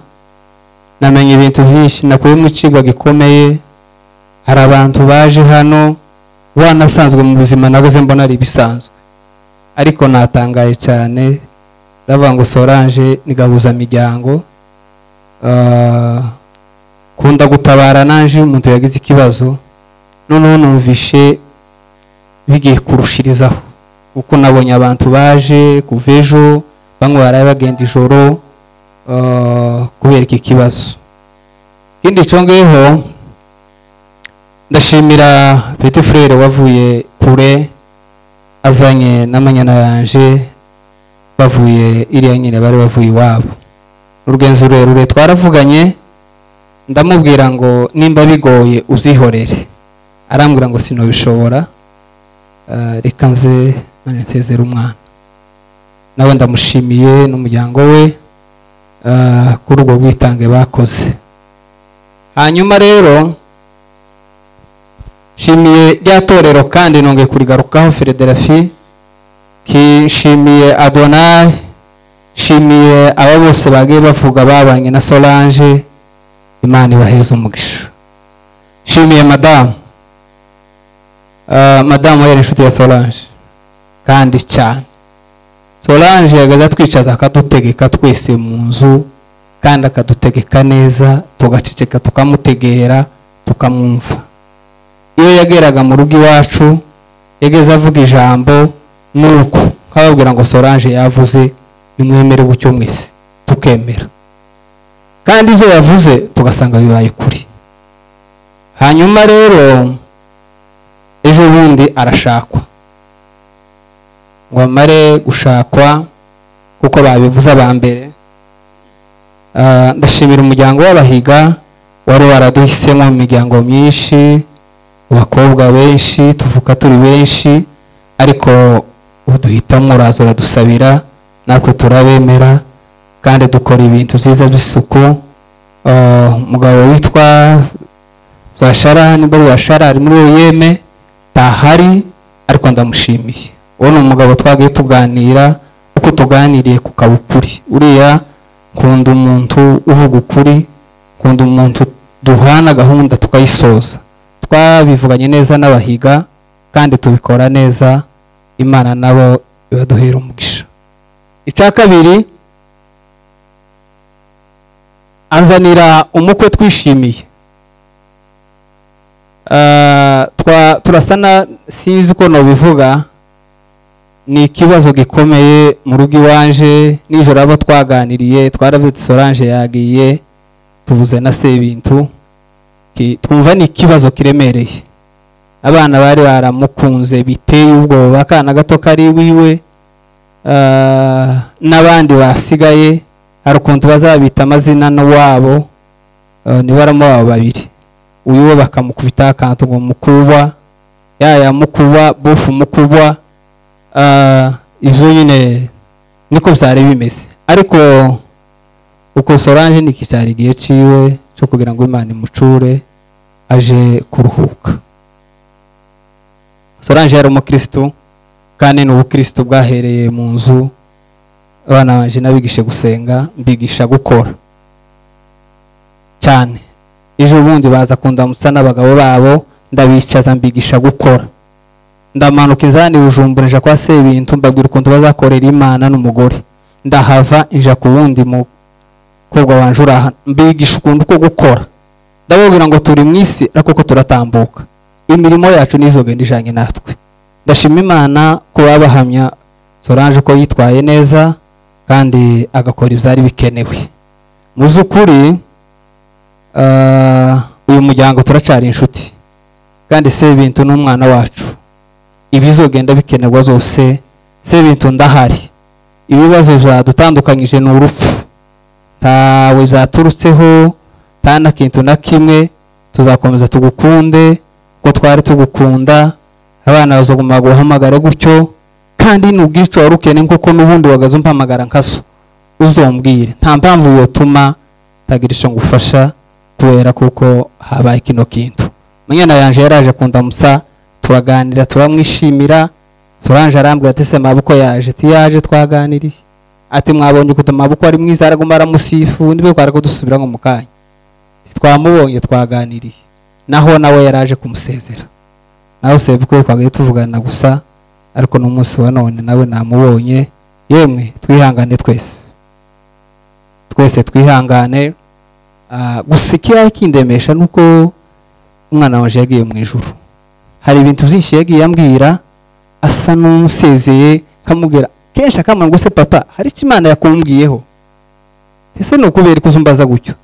namenya ibintu byinshi nakuyemo ikigwa gikomeye hari abantu baje hano banasanzwe mu buzima nabuze mbona ari ibisanzwe ariko natangaye cyane ndavuga ngo sorange ni gahuzamiryango kunda gutabara naje umuntu yagize ikibazo noneho numvishe bigiye kurushirizaho kuko nabonye abantu baje kuva ejo bamwe baraye bagenda ijoro eh, kubera iki kibazo ikindi cyo ngeho ndashimira petit frere wavuye kure azanye n'amanyana yanje bavuye iriya nyine bari bavuye iwabo urugenzo rurerure twaravuganye ndamubwira ngo nimba bigoye ubyihorere arambwira ngo sinubishobora Eh, reka nze none nsezere umwana nawe ndamushimiye n'umuryango we eh, kuri ubwo bwitange bakoze hanyuma rero nshimiye rya torero kandi nongeye kurigarukaho federafi nshimiye adonayi nshimiye aba bose bagiye bavuga babanye na solange imana ibaheze umugisha nshimiye madamu Ah, madamu yari inshuti ya solange kandi cyane solange yagaza atwicaza akadutegeka twese mu nzu kandi akadutegeka neza tugaceceka tukamutegera tukamwumva iyo yageraga mu rugo iwacu yageze avuga ijambo nuko nkababwira ngo solange yavuze nimwemere gucyo mwese tukemera kandi ibyo yavuze tugasanga bibaye kuri hanyuma rero ejo bundi arashakwa ngo amare gushakwa kuko babivuze aba mbere Ah, ndashimira umuryango w'abahiga wari waraduhisemo mu miryango myinshi abakobwa benshi tuvuka turi benshi ariko uduhitamo uraza uradusabira natwe turabemera kandi dukora ibintu byiza by'isuku Ah, umugabo witwa bwashara nibwo bwashara ari muri uyeme ntahari ariko ndamushimiye uwo ni umugabo twagiye tuganira uko tuganiriye ku kabukuri uriya nkunda umuntu uvuga ukuri nkunda umuntu duhana gahunda tukayisoza twabivuganye neza n'abahiga kandi tubikora neza imana nabo ibaduhera umugisha icya kabiri anzanira umukwe twishimiye Ah, twa- turasa na sinzi uko nabivuga ni ikibazo gikomeye mu rugo iwanje nijoro abo twaganiriye twaravuze sorange yagiye tubuze na sebintu Ki- twumva ni ikibazo kiremereye abana bari baramukunze biteye ubwoba akana gato kari wiwe ah, n'abandi basigaye hari ukuntu bazabita amazina n'uwabo ah, nibaramo abo babiri uyu we bakamukubita akantu ngo mukubwa yaya mukubwa bofu mukubwa Ah, ibyo nyine niko byari bimeze ariko uko sorange nikicara igihe ciwe cyo kugira ngo imana imucure aje kuruhuka sorange yari umukirisitu kandi ni ubukirisitu bwahereye mu nzu abana banje nabigishe gusenga mbigisha gukora cyane ejo bundi baza kundamutsa n'abagabo babo ndabicaza mbigisha gukora ndamanuka inzani bujumbura nja kwa sebintu mbabwira ukuntu bazakorera imana n'umugore ndahava nja ku wundi mukobwa wanje uri aha mbigisha ukuntu ko gukora ndababwira ngo turi mu isi ariko ko turatambuka imirimo yacu nizogenda ijanye natwe ndashima imana ko babahamya sorange ko yitwaye neza kandi agakora ibyari bikenewe mu by'ukuri Ah, uyu muryango turacara inshuti kandi sebintu n'umwana wacu ibizogenda bikenerwa zose sebintu ndahari ibibazo byadutandukanyije ni urupfu ntawe byaturutseho nta na kintu na kimwe tuzakomeza tugukunde ko twari tugukunda abana bazaguma guhamagara gutyo kandi n'ubwicu wari ukeneye kuko n'ubundi wagaze umpamagara nkazo uzombwire nta mpamvu yotuma ntagira icyo ngufasha kubera kuko habaye kino kintu munyana yanje yaraje kundamusa turaganira turamwishimira sorange arambwira ati se maboko yaje ati yaje twaganiriye ati mwabonye ukuntu maboko ari mwiza araguma aramusifu nibyo twari kudusubira nko mu kanya Ati, twamubonye twaganiriye naho nawe yaraje kumusezera nawe sebukwe twagaye tuvugana gusa ariko n'umunsi wa none nawe namubonye yemwe twihangane twese twese twihangane Ah, gusa ikirayi kindemesha ni uko umwana waje yagiye mu ijoro hari ibintu byinshi yagiye ambwira asa n'umusezeye nkamubwira kenshi akamara ngo se papa hari icyo imana yakumbwiyeho ese ni ukubera ikuzumbaza gutyo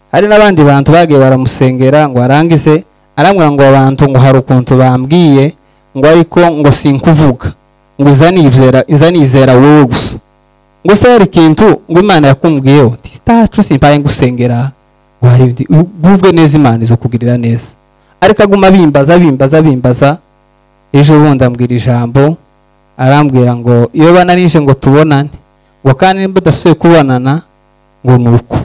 hari n'abandi bantu bagiye baramusengera ngo arangize arambwira ngo abantu ngo hari ukuntu bambwiye ngo ariko ngo sinkuvuga ngo izanizera izanizera wowe gusa ngo se hari ikintu ngo imana yakumbwiyeho titacu simpaye ngusengera ngo hari undi ugubwe neza imana izokugirira neza ariko aguma abimbaza abimbaza abimbaza ejo bundi ambwira ijambo arambwira ngo iyo bananije ngo tubonane ngo kandi nimba udasubiye kubonana ngo ni uko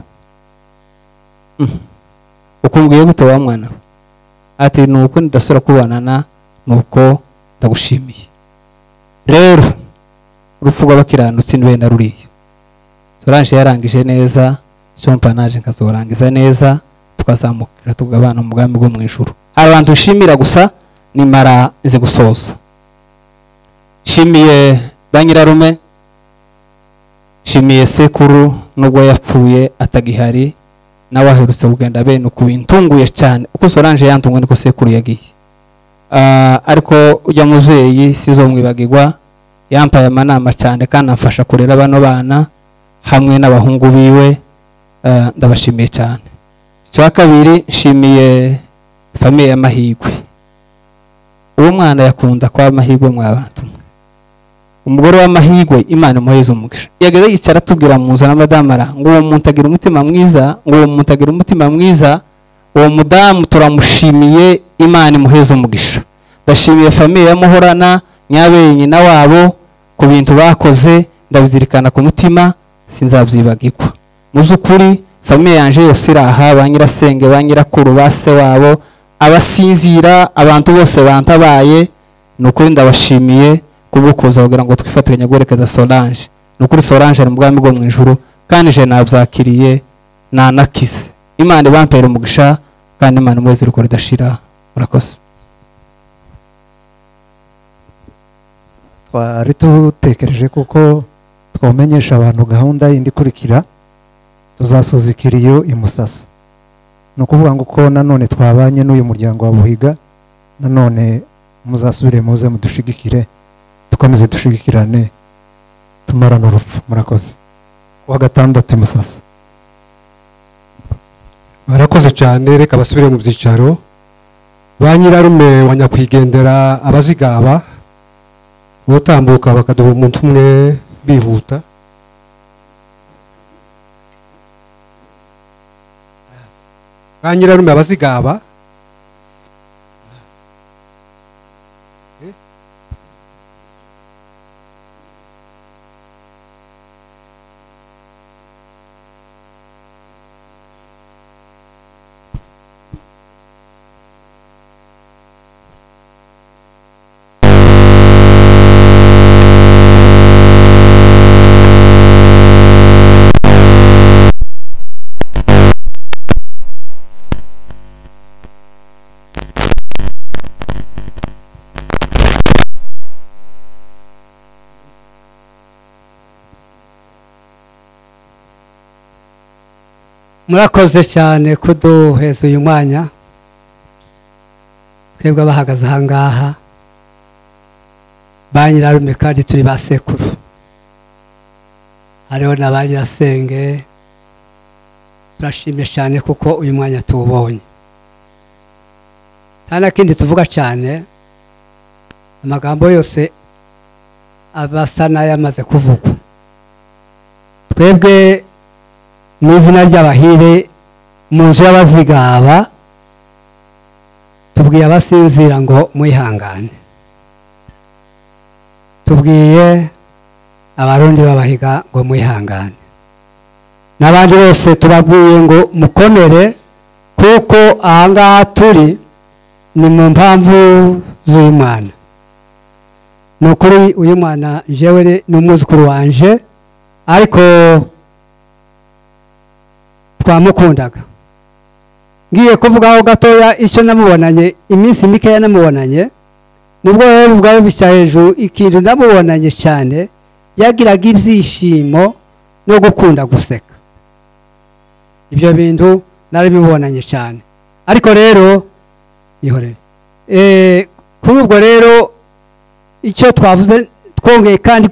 ukumbwiye gute wa mwana we ati ni uko ndasura kubonana ni uko ndagushimiye rero urupfu rw'abakiranutsi ni benda ruriya soranje yarangije neza sompanaje nkazorangiza neza tukazamukira tugabana mu bwami bwo mu ijuru hari abantu ushimira gusa nimara nzi gusoza nshimiye ba nyirarume nshimiye sekuru n'ubwo yapfuye atagihari nawe aherutse kugenda bene uku bintunguye cyane uko soranje yantunguye niko sekuru yagiye Ah, ariko ujya mubyeyi sizo mwibagirwa yampaye amanama cyane kandi amfasha kurera bano bana hamwe n'abahungu biwe Ah, ndabashimiye cyane icya kabiri nshimiye famiye y'amahigwe uwo mwana yakunda kwa amahigwe mw'abantu mwe umugore w'amahigwe imana imuheze umugisha yageze yicara atubwira mu nzu na madamara ngo uwo muntu agira umutima mwiza ngo uwo muntu agira umutima mwiza uwo mudamu turamushimiye imana imuheze umugisha ndashimiye famiye ya muhorana nyabereye nyina wabo ku bintu bakoze ndabizirikana ku mutima sinzabyibagirwa mu by'ukuri famiye yanjye yose iri aha ba nyirasenge ba nyirakuru ba se wabo abasinzira abantu bose bantabaye ni ukuri ndabashimiye kubukuza kugira ngo twifatanye guherekeza solange ni ukuri solange ari mu bwami bwo mu ijuru kandi je nabyakiriye nanakize imana ibampera umugisha kandi imana umuzi ruko ridashira murakoze twari dutekereje kuko twamenyesha abantu gahunda yindi ikurikira tuzasoza ikiriyo i musasa ni ukuvuga ngo uko nanone twabanye n'uyu muryango wa buhiga nanone muzasubire muze mudushigikire dukomeze dushigikirane tumarane urupfu murakoze kuwa gatandatu i musasa barakoze cyane reka basubire mu byicaro ba nyirarume wa nyakwigendera abazigaba batambuka bakaduha umuntu umwe bihuta ba nyirarume abazigaba murakoze cyane kuduheza uyu mwanya twebwe abahagaze ahangaha ba nyirarume kandi turi ba sekuru hariho na ba nyirasenge turashimye cyane kuko uyu mwanya tuwubonye nta na kindi tuvuga cyane amagambo yose abasa n'ayamaze kuvugwa twebwe mu izina ry'abahire mu nzu y'abazigaba tubwiye abasinzira ngo mwihangane tubwiye abarundi b'abahiga ngo mwihangane n'abandi bose tubabwiye ngo mukomere kuko ahangaha turi ni mu mpamvu z'uyu mwana ni ukuri uyu mwana njyewe ni umwuzukuru wanje ariko twamukundaga ngiye kuvugaho gatoya icyo namubonanye iminsi mikeya namubonanye nubwo wowe ubwawe bisya hejuru ikintu namubonanye cyane yagiraga ibyishimo no gukunda guseka ibyo bintu narabibonanye cyane ariko rero ihorere kuri ubwo rero icyo twavuze twongeye kandi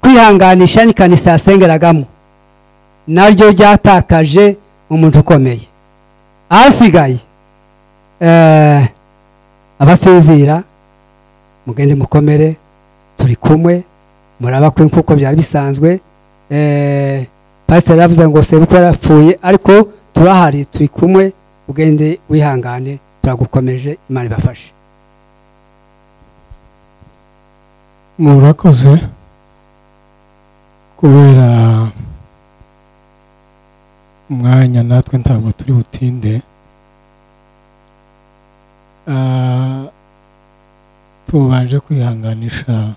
kwihanganisha ni kanisa yasengeragamo naryo ryatakaje umuntu ukomeye ahasigaye eh, abasinzira mugende mukomere turi kumwe murabakwe nk'uko byari bisanzwe eh, pasiteri yavuze ngo sebuko yarapfuye ariko turahari turi kumwe ugende wihangane turagukomeje imana ibafashe murakoze kubera umwanya natwe ntabwo turi butinde Ah, tubanje kwihanganisha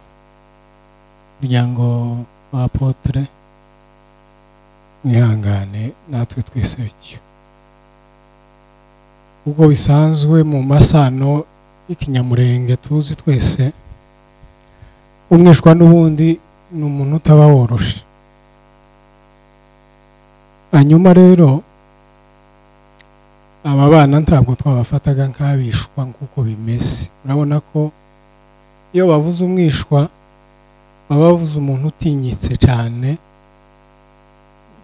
umuryango wa apotre mwihangane natwe twese bityo ubwo bisanzwe mu masano y'ikinyamurenge tuzi twese umwishwa n'ubundi ni umuntu utaba woroshe hanyuma rero aba bana ntabwo twabafataga nk'abishwa nk'uko bimeze urabona ko iyo bavuze umwishwa baba bavuze umuntu utinyitse cyane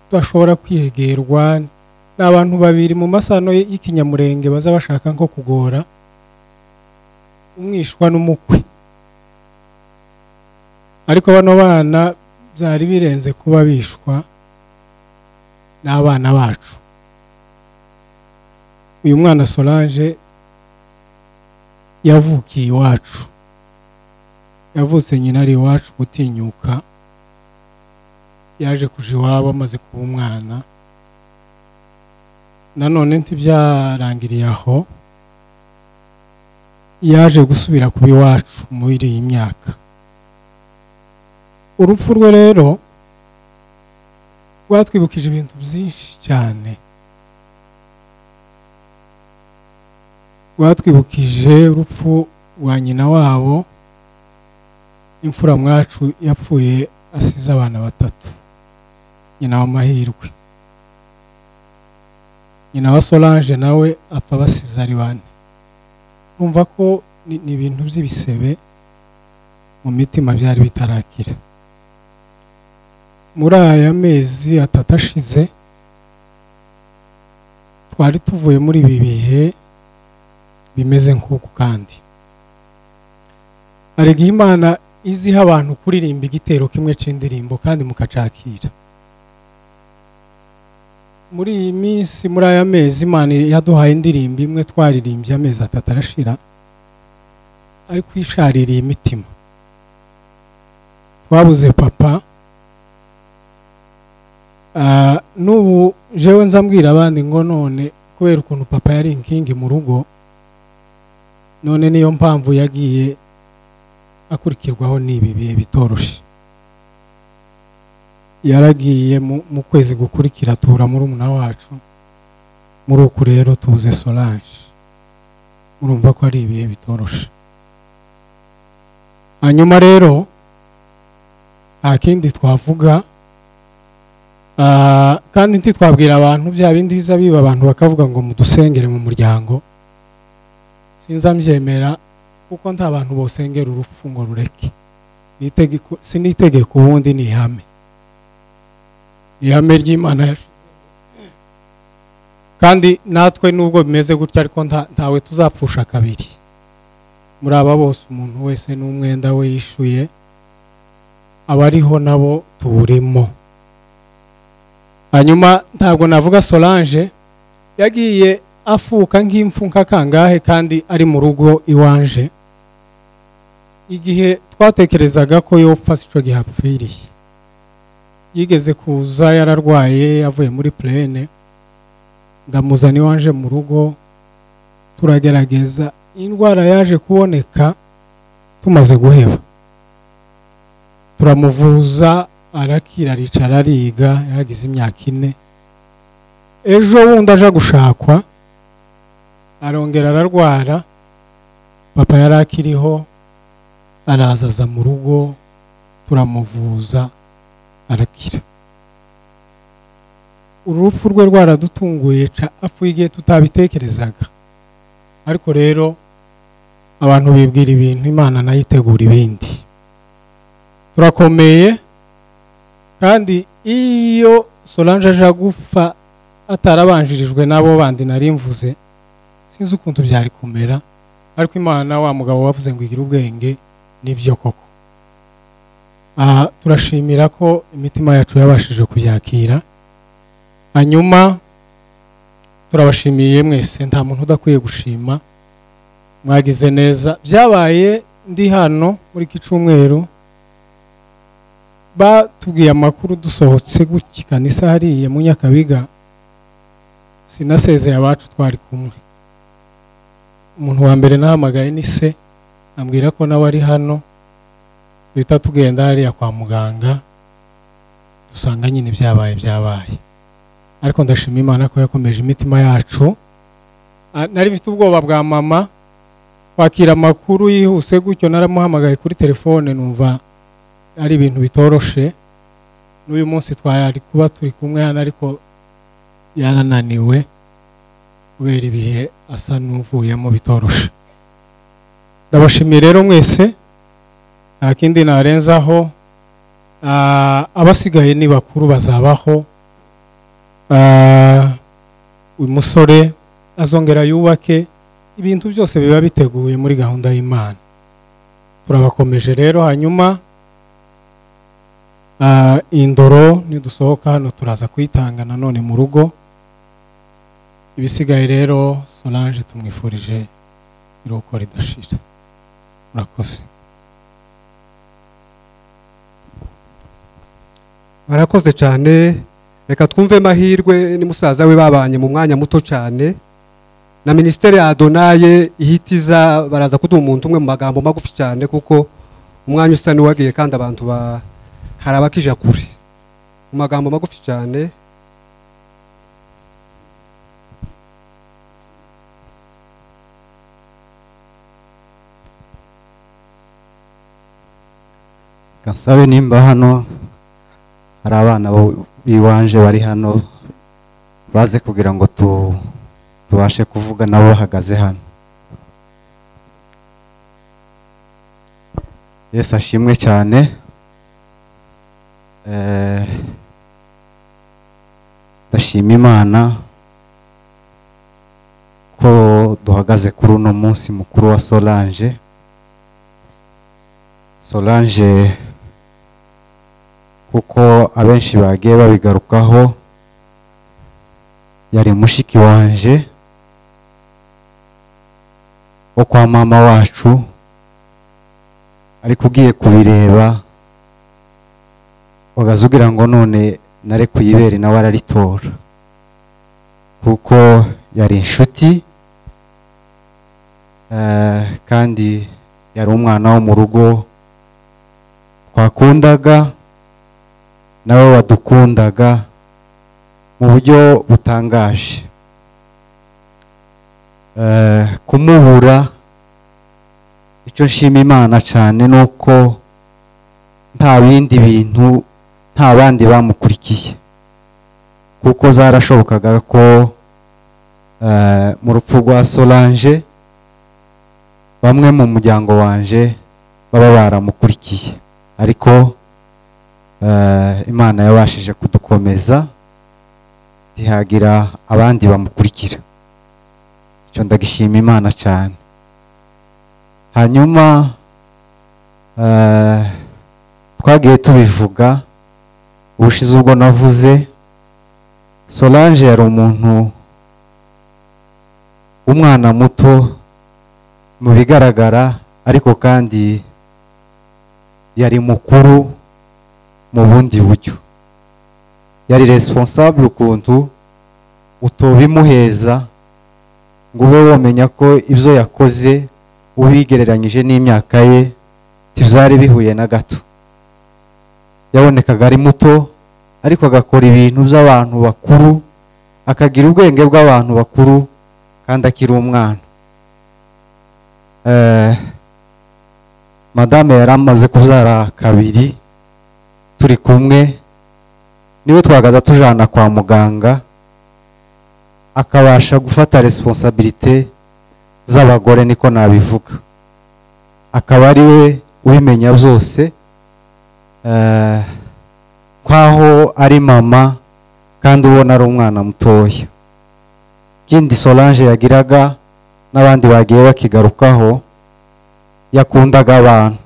udashobora kwiyegerwa ni abantu babiri mu masano y'ikinyamurenge baza bashaka nko kugora umwishwa n'umukwe ariko bano bana byari birenze kuba bishwa n'abana bacu uyu mwana solange yavukiye iwacu yavutse nyina ari iwacu gutinyuka yaje kuja iwabo amaze kuba umwana nanone ntibyarangiriye aho yaje gusubira kuba iwacu muri iyi myaka urupfu rwe rero rwatwibukije ibintu byinshi cyane rwatwibukije urupfu rwa nyina wabo imfura mwacu yapfuye asize abana batatu nyina w'amahirwe nyina wa solange nawe apfa basize ari bane urumva ko ni ni ibintu by'ibisebe mu mitima byari bitarakira muri aya mezi atatu ashize twari tuvuye muri ibi bihe bimeze nk'uku kandi arega imana iziha abantu kuririmba igitero kimwe cy'indirimbo kandi mukacakira muri iyi minsi muri aya mezi imana yaduhaye indirimbo imwe twaririmbye amezi atatu arashira ariko ishaririye imitima twabuze papa Ah, n'ubu jewe nzambwira abandi ngo none kubera ukuntu papa yari inkingi mu rugo none niyo mpamvu yagiye akurikirwaho n'ibi bihe bitoroshye yaragiye mu- mu kwezi gukurikira atura muri umuna wacu muri uku rero tubuze solange murumva ko ari ibihe bitoroshe hanyuma rero nta kindi twavuga Ah, kandi ntitwabwira abantu bya bindi biza biba abantu bakavuga ngo mudusengere mu muryango sinzambyemera kuko nta bantu bosengera urupfu ngo rureke Ni itegeko- si n'itegeko ubundi ni ihame ni ihame ry'imana yacu. kandi natwe nubwo bimeze gutya ariko nta- ntawe tuzapfusha kabiri muri aba bose umuntu wese n'umwenda we yishuye abariho nabo tuwurimo hanyuma ntabwo navuga solange yagiye afuka nk'imfuka kangahe kandi ari mu rugo iwanje igihe twatekerezaga ko yopfa sico gihapfiriye yigeze kuza yararwaye yavuye muri purene ndamuzana iwanje mu rugo turagerageza indwara yaje kuboneka tumaze guheba turamuvuza arakira aricara ariga yagize imyaka ine ejo wundi aje gushakwa arongera ararwara papa yari akiriho araza aza mu rugo turamuvuza arakira urupfu rwe rwaradutunguye ca apfuye igihe tutabitekerezaga ariko rero abantu bibwira ibintu imana nayo itegura ibindi turakomeye kandi iyo solange aje agupfa atarabanjirijwe n'abo bandi nari mvuze sinzi ukuntu byari kumera ariko imana wa mugabo wavuze ngo igire ubwenge nibyo koko aha turashimira ko imitima yacu yabashije kubyakira hanyuma turabashimiye mwese nta muntu udakwiye gushima mwagize neza byabaye ndi hano muri kicumweru batubwiye amakuru dusohotse gutya kanisa hariya mu nyakabiga sinasezeye abacu twari kumwe umuntu wa mbere nahamagaye ni se ambwira ko nawe ari hano duhita tugenda hariya kwa muganga dusanga nyine ibyabaye byabaye ariko ndashima imana ko yakomeje imitima yacu Ah, nari mfite ubwoba bwa mama kwakira amakuru yihuse gutyo naramuhamagaye kuri telefone numva ari ibintu bitoroshe n'uyu munsi twari kuba turi kumwe hano ariko yarananiwe kubera ibihe asa n'uvuyemo bitoroshe ndabashimiye rero mwese nta kindi narenzaho Ah, abasigaye ni bakuru bazabaho Ah, uyu musore azongera yubake ibintu byose biba biteguye muri gahunda y'imana turabakomeje rero hanyuma ah, indoro nidusohoka hano turaza kuyitanga nanone mu rugo ibisigaye rero solange tumwifurije iruhuko ridashira murakoze barakoze cyane reka twumve mahirwe ni musaza we babanye mu mwanya muto cyane na minisiteri ya adonaye ihitiza baraza kuduha umuntu umwe mu magambo magufi cyane kuko umwanya usa n'uwagiye kandi abantu ba- hari abakija kure mu magambo magufi cyane kansabe nimba hano hari abana bo- b'iwanje bari hano baze kugira ngo tu- tubashe kuvuga nabo bahagaze hano yesu ashimwe cyane Eh, ndashima imana ko duhagaze kuri uno munsi mukuru wa solange solange kuko abenshi bagiye babigarukaho yari mushiki wanje wo kwa mama wacu ariko ugiye kubireba wagaze ugira ngo none nare kuyibere nawe araritora kuko yari inshuti eh, kandi yari umwana wo mu rugo twakundaga nawe wadukundaga mu buryo butangaje Eh, kumubura icyo nshima imana cyane ni uko nta bindi bintu nta bandi bamukurikiye kuko zarashobokaga ko eh, mu rupfu rwa solange bamwe mu muryango wanje baba baramukurikiye ariko eh, imana yabashije kudukomeza ntihagira abandi bamukurikira icyo ndagishima imana cyane hanyuma eh, twagiye tubivuga ubushize ubwo navuze solange yari umuntu umwana muto mu bigaragara ariko kandi yari mukuru mu bundi buryo yari responsable ukuntu utobimuheza ngo ube wamenya ko ibyo yakoze ubigereranyije n'imyaka ye tibyari bihuye na gato yabonekaga ari muto ariko agakora ibintu by'abantu bakuru akagira ubwenge bw'abantu bakuru kandi akiri umwana Eh, madame yari amaze kubyara kabiri turi kumwe niwe twagaza tujana kwa muganga akabasha gufata responsabilite z'abagore niko nabivuga akaba ari we ubimenya byose eh, nk'aho ari mama kandi ubona ari umwana mutoya ikindi solange yagiraga n'abandi bagiye bakigarukaho yakundaga abantu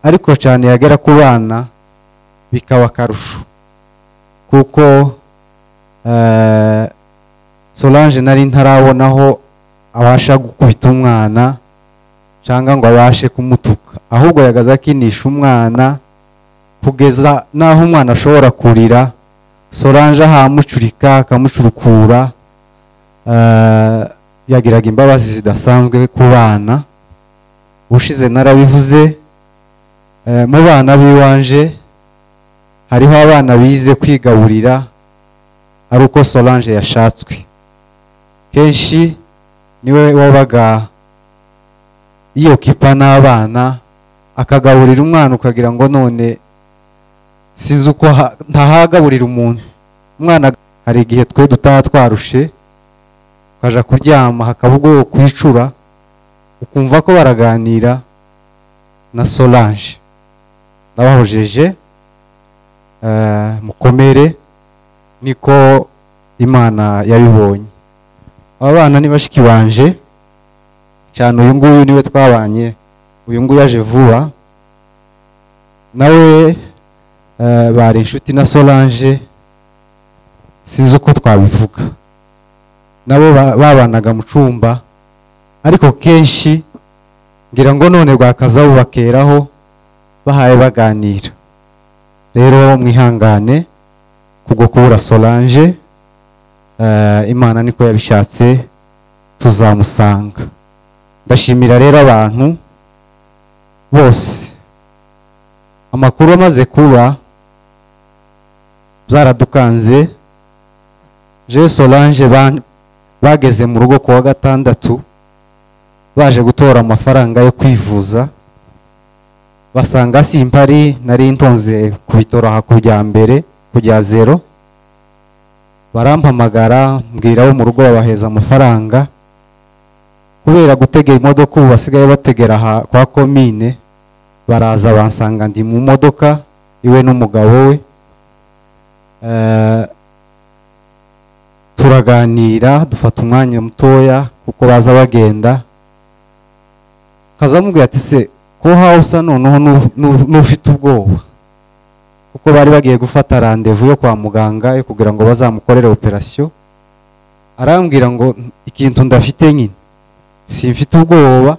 ariko cyane yagera ku bana bikaba akarusho kuko eh, solange nari ntarabonaho abasha gukubita umwana cyangwa ngo abashe kumutuka ahubwo yagaze akinisha umwana kugeza n'aho umwana ashobora kurira solange ahamucurika akamucurukura eh, yagiraga imbabazi zidasanzwe ku bana ubushize narabivuze eh, mu bana b'iwanje hariho abana bize kwigaburira ari uko solange yashatswe kenshi niwe wabaga iyo kipa n'abana akagaburira umwana ukagira ngo none sinzi uko ha- ntahagaburira umuntu umwana hari igihe twe dutaha twarushe ukaja kuryama hakaba ubwoba kwicura ukumva ko baraganira na solange ndabahojeje eh, mukomere niko imana yabibonye aba bana ni bashiki banje cyane uyu nguyu niwe twabanye uyu nguyu yaje vuba nawe eh, bari inshuti na solange sinzi uko twabivuga nabo ba- babanaga mu cyumba ariko kenshi ngira ngo none rwakazabu bakeraho bahaye baganira rero mwihangane kubwo kubura solange eh, imana niko yabishatse tuzamusanga ndashimira rero abantu bose amakuru amaze kuba byaradukanze je solange ban- bageze mu rugo ku wa gatandatu baje gutora amafaranga yo kwivuza basanga simpari nari ntonze ku bitaro aha ku bya mbere ku bya zero barampamagara mbwira abo mu rugo babaheza amafaranga kubera gutega imodoka ubu basigaye bategera aha kwa komine baraza bansanga ndi mu modoka iwe n'umugabo we Eh, turaganira dufata umwanya mutoya kuko baza bagenda kazamubwira ati se ko hawe usa noneho nu- nu- n'ufite ubwoba kuko bari bagiye gufata randevu yo kwa muganga yo kugira ngo bazamukorere operasiyo arambwira ngo ikintu ndafite nyine simfite ubwoba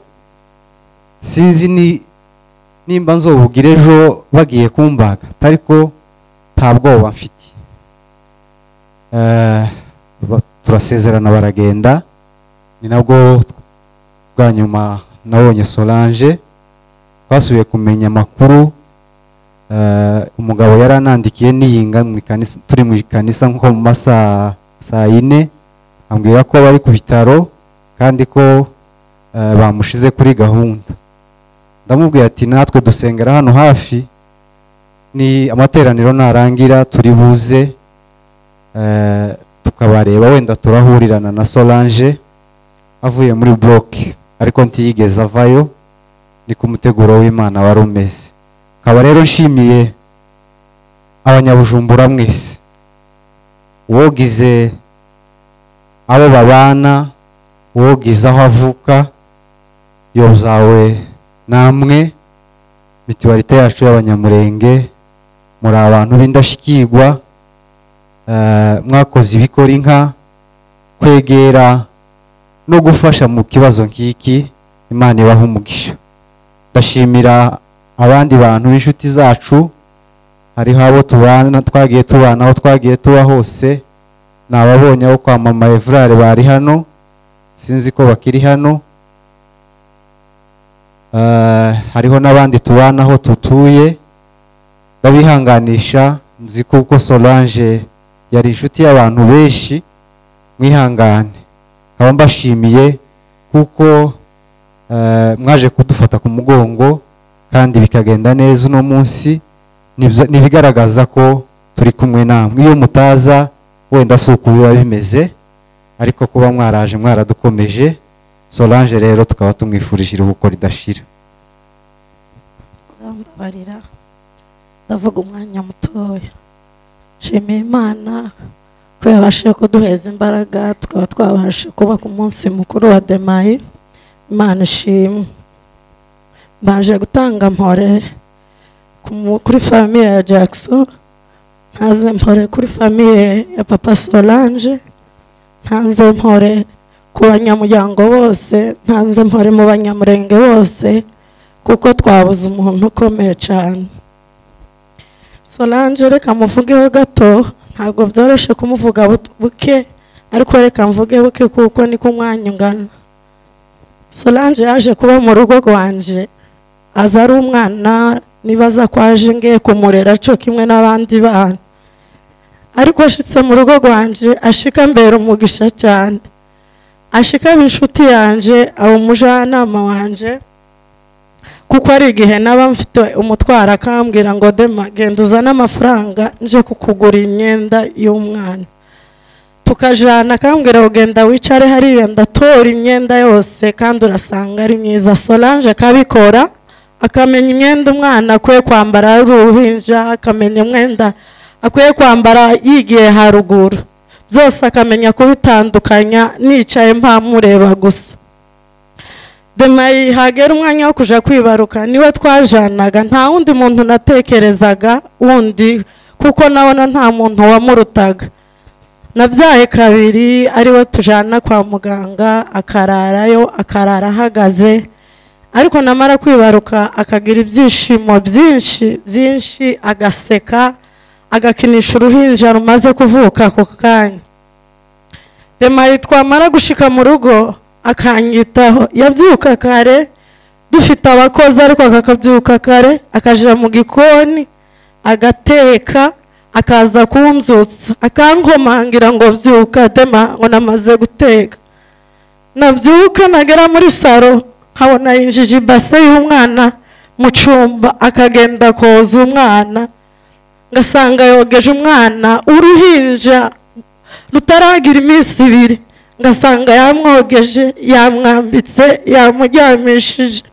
sinzi ni nimba nzobubwira ejo bagiye kumbaga ariko nta bwoba mfite Eh, ba- turasezerana baragenda ni nabwo bwa nyuma nabonye solange twasubiye kumenya amakuru Eh, umugabo yari anandikiye niyinga mu ikanisa- turi mu ikanisa nko mu masaa saa yine ambwira ko bari ku bitaro kandi ko eh, bamushize kuri gahunda ndamubwira ati natwe dusengera hano hafi ni amateraniro narangira turi buze eh, tukabareba wenda turahurirana na Solange avuye muri bloke ariko ntiyigeze avayo ni ku muteguro w'Imana wari umeze kaba rero nshimiye abanyabujumbura mwese wogize abo babana wogize aho avuka yozawe namwe mituwarite yacu y'abanyamurenge muri abantu b'indashyikirwa eh, mwakoze ibikora inka kwegera no gufasha mu kibazo nk'iki imana ibaha umugisha ndashimira abandi bantu b'inshuti zacu hariho abo tubana twagiye tubana aho twagiye tuba hose ni ababonye abo kwa mama evrare bari hano sinzi ko bakiri hano Eh, hariho n'abandi tubana aho tutuye ndabihanganisha nzi kuko solange yari inshuti y'abantu benshi mwihangane nkaba mbashimiye kuko eh, mwaje kudufata ku mugongo kandi bikagenda neza uno munsi nibyo- nibigaragaza ko turi kumwe namwe iyo mutaza wenda si uko biba bimeze ariko kuba mwaraje mwaradukomeje solange rero tukaba tumwifurije iruhuko ridashira barambabarira ndavuga umwanya mutoya nshimiye imana ko yabashije kuduheza imbaraga tukaba twabasha kubaka umunsi mukuru wa demayi imana ishimwe mbanje gutanga mpore ku mu- kuri famiye ya jackson ntanze mpore kuri famiye ya papa solange ntanze mpore ku banyamuryango bose ntanze mpore mu banyamurenge bose kuko twabuze umuntu ukomeye cyane solange reka muvugeho gato ntabwo byoroshye kumuvuga bu- buke ariko reka mvuge buke kuko niko umwanya ungana solange yaje kuba mu rugo rwanje aza ari umwana nibaza ko aje ngiye kumurera cyo kimwe n'abandi bana ariko ashitse mu rugo rwanje ashika mbera umugisha cyane ashika inshuti yanje aba umujyanama wanje kuko ari igihe naba mfite umutwaro akambwira ngo dema genda uzane amafaranga nje kukugura imyenda y'umwana tukajana akambwira ngo genda wicare hariya ndatora imyenda yose kandi urasanga ari myiza solange akabikora akamenya imyenda umwana akwiye kwambara ari uruhinja akamenya umwenda akwiye kwambara yigiye haruguru byose akamenya kubitandukanya nicaye mpamureba gusa demayi hagera umwanya wo kujya kwibaruka niwe twajanaga nta wundi muntu natekerezaga wundi kuko nabona nta muntu wamurutaga nabyaye kabiri ariwe tujyana kwa muganga akararayo akarara ahagaze ariko namara kwibaruka akagira ibyishimo byinshi byinshi agaseka agakinisha uruhinja rumaze kuvuka ako kanya demayi twamara gushika mu rugo akanyitaho yabyuka kare dufite abakozi ariko akakabyuka kare akajya mu gikoni agateka akaza kunzutsa akankomangira ngo byuka dema ngo namaze guteka nabyuka nagera muri saro nkabona yinjije ibase y'umwana mu cyumba akagenda koza umwana ngasanga yogeje umwana uruhinja rutaragira iminsi ibiri ngasanga yamwogeje yamwambitse yamuryamishije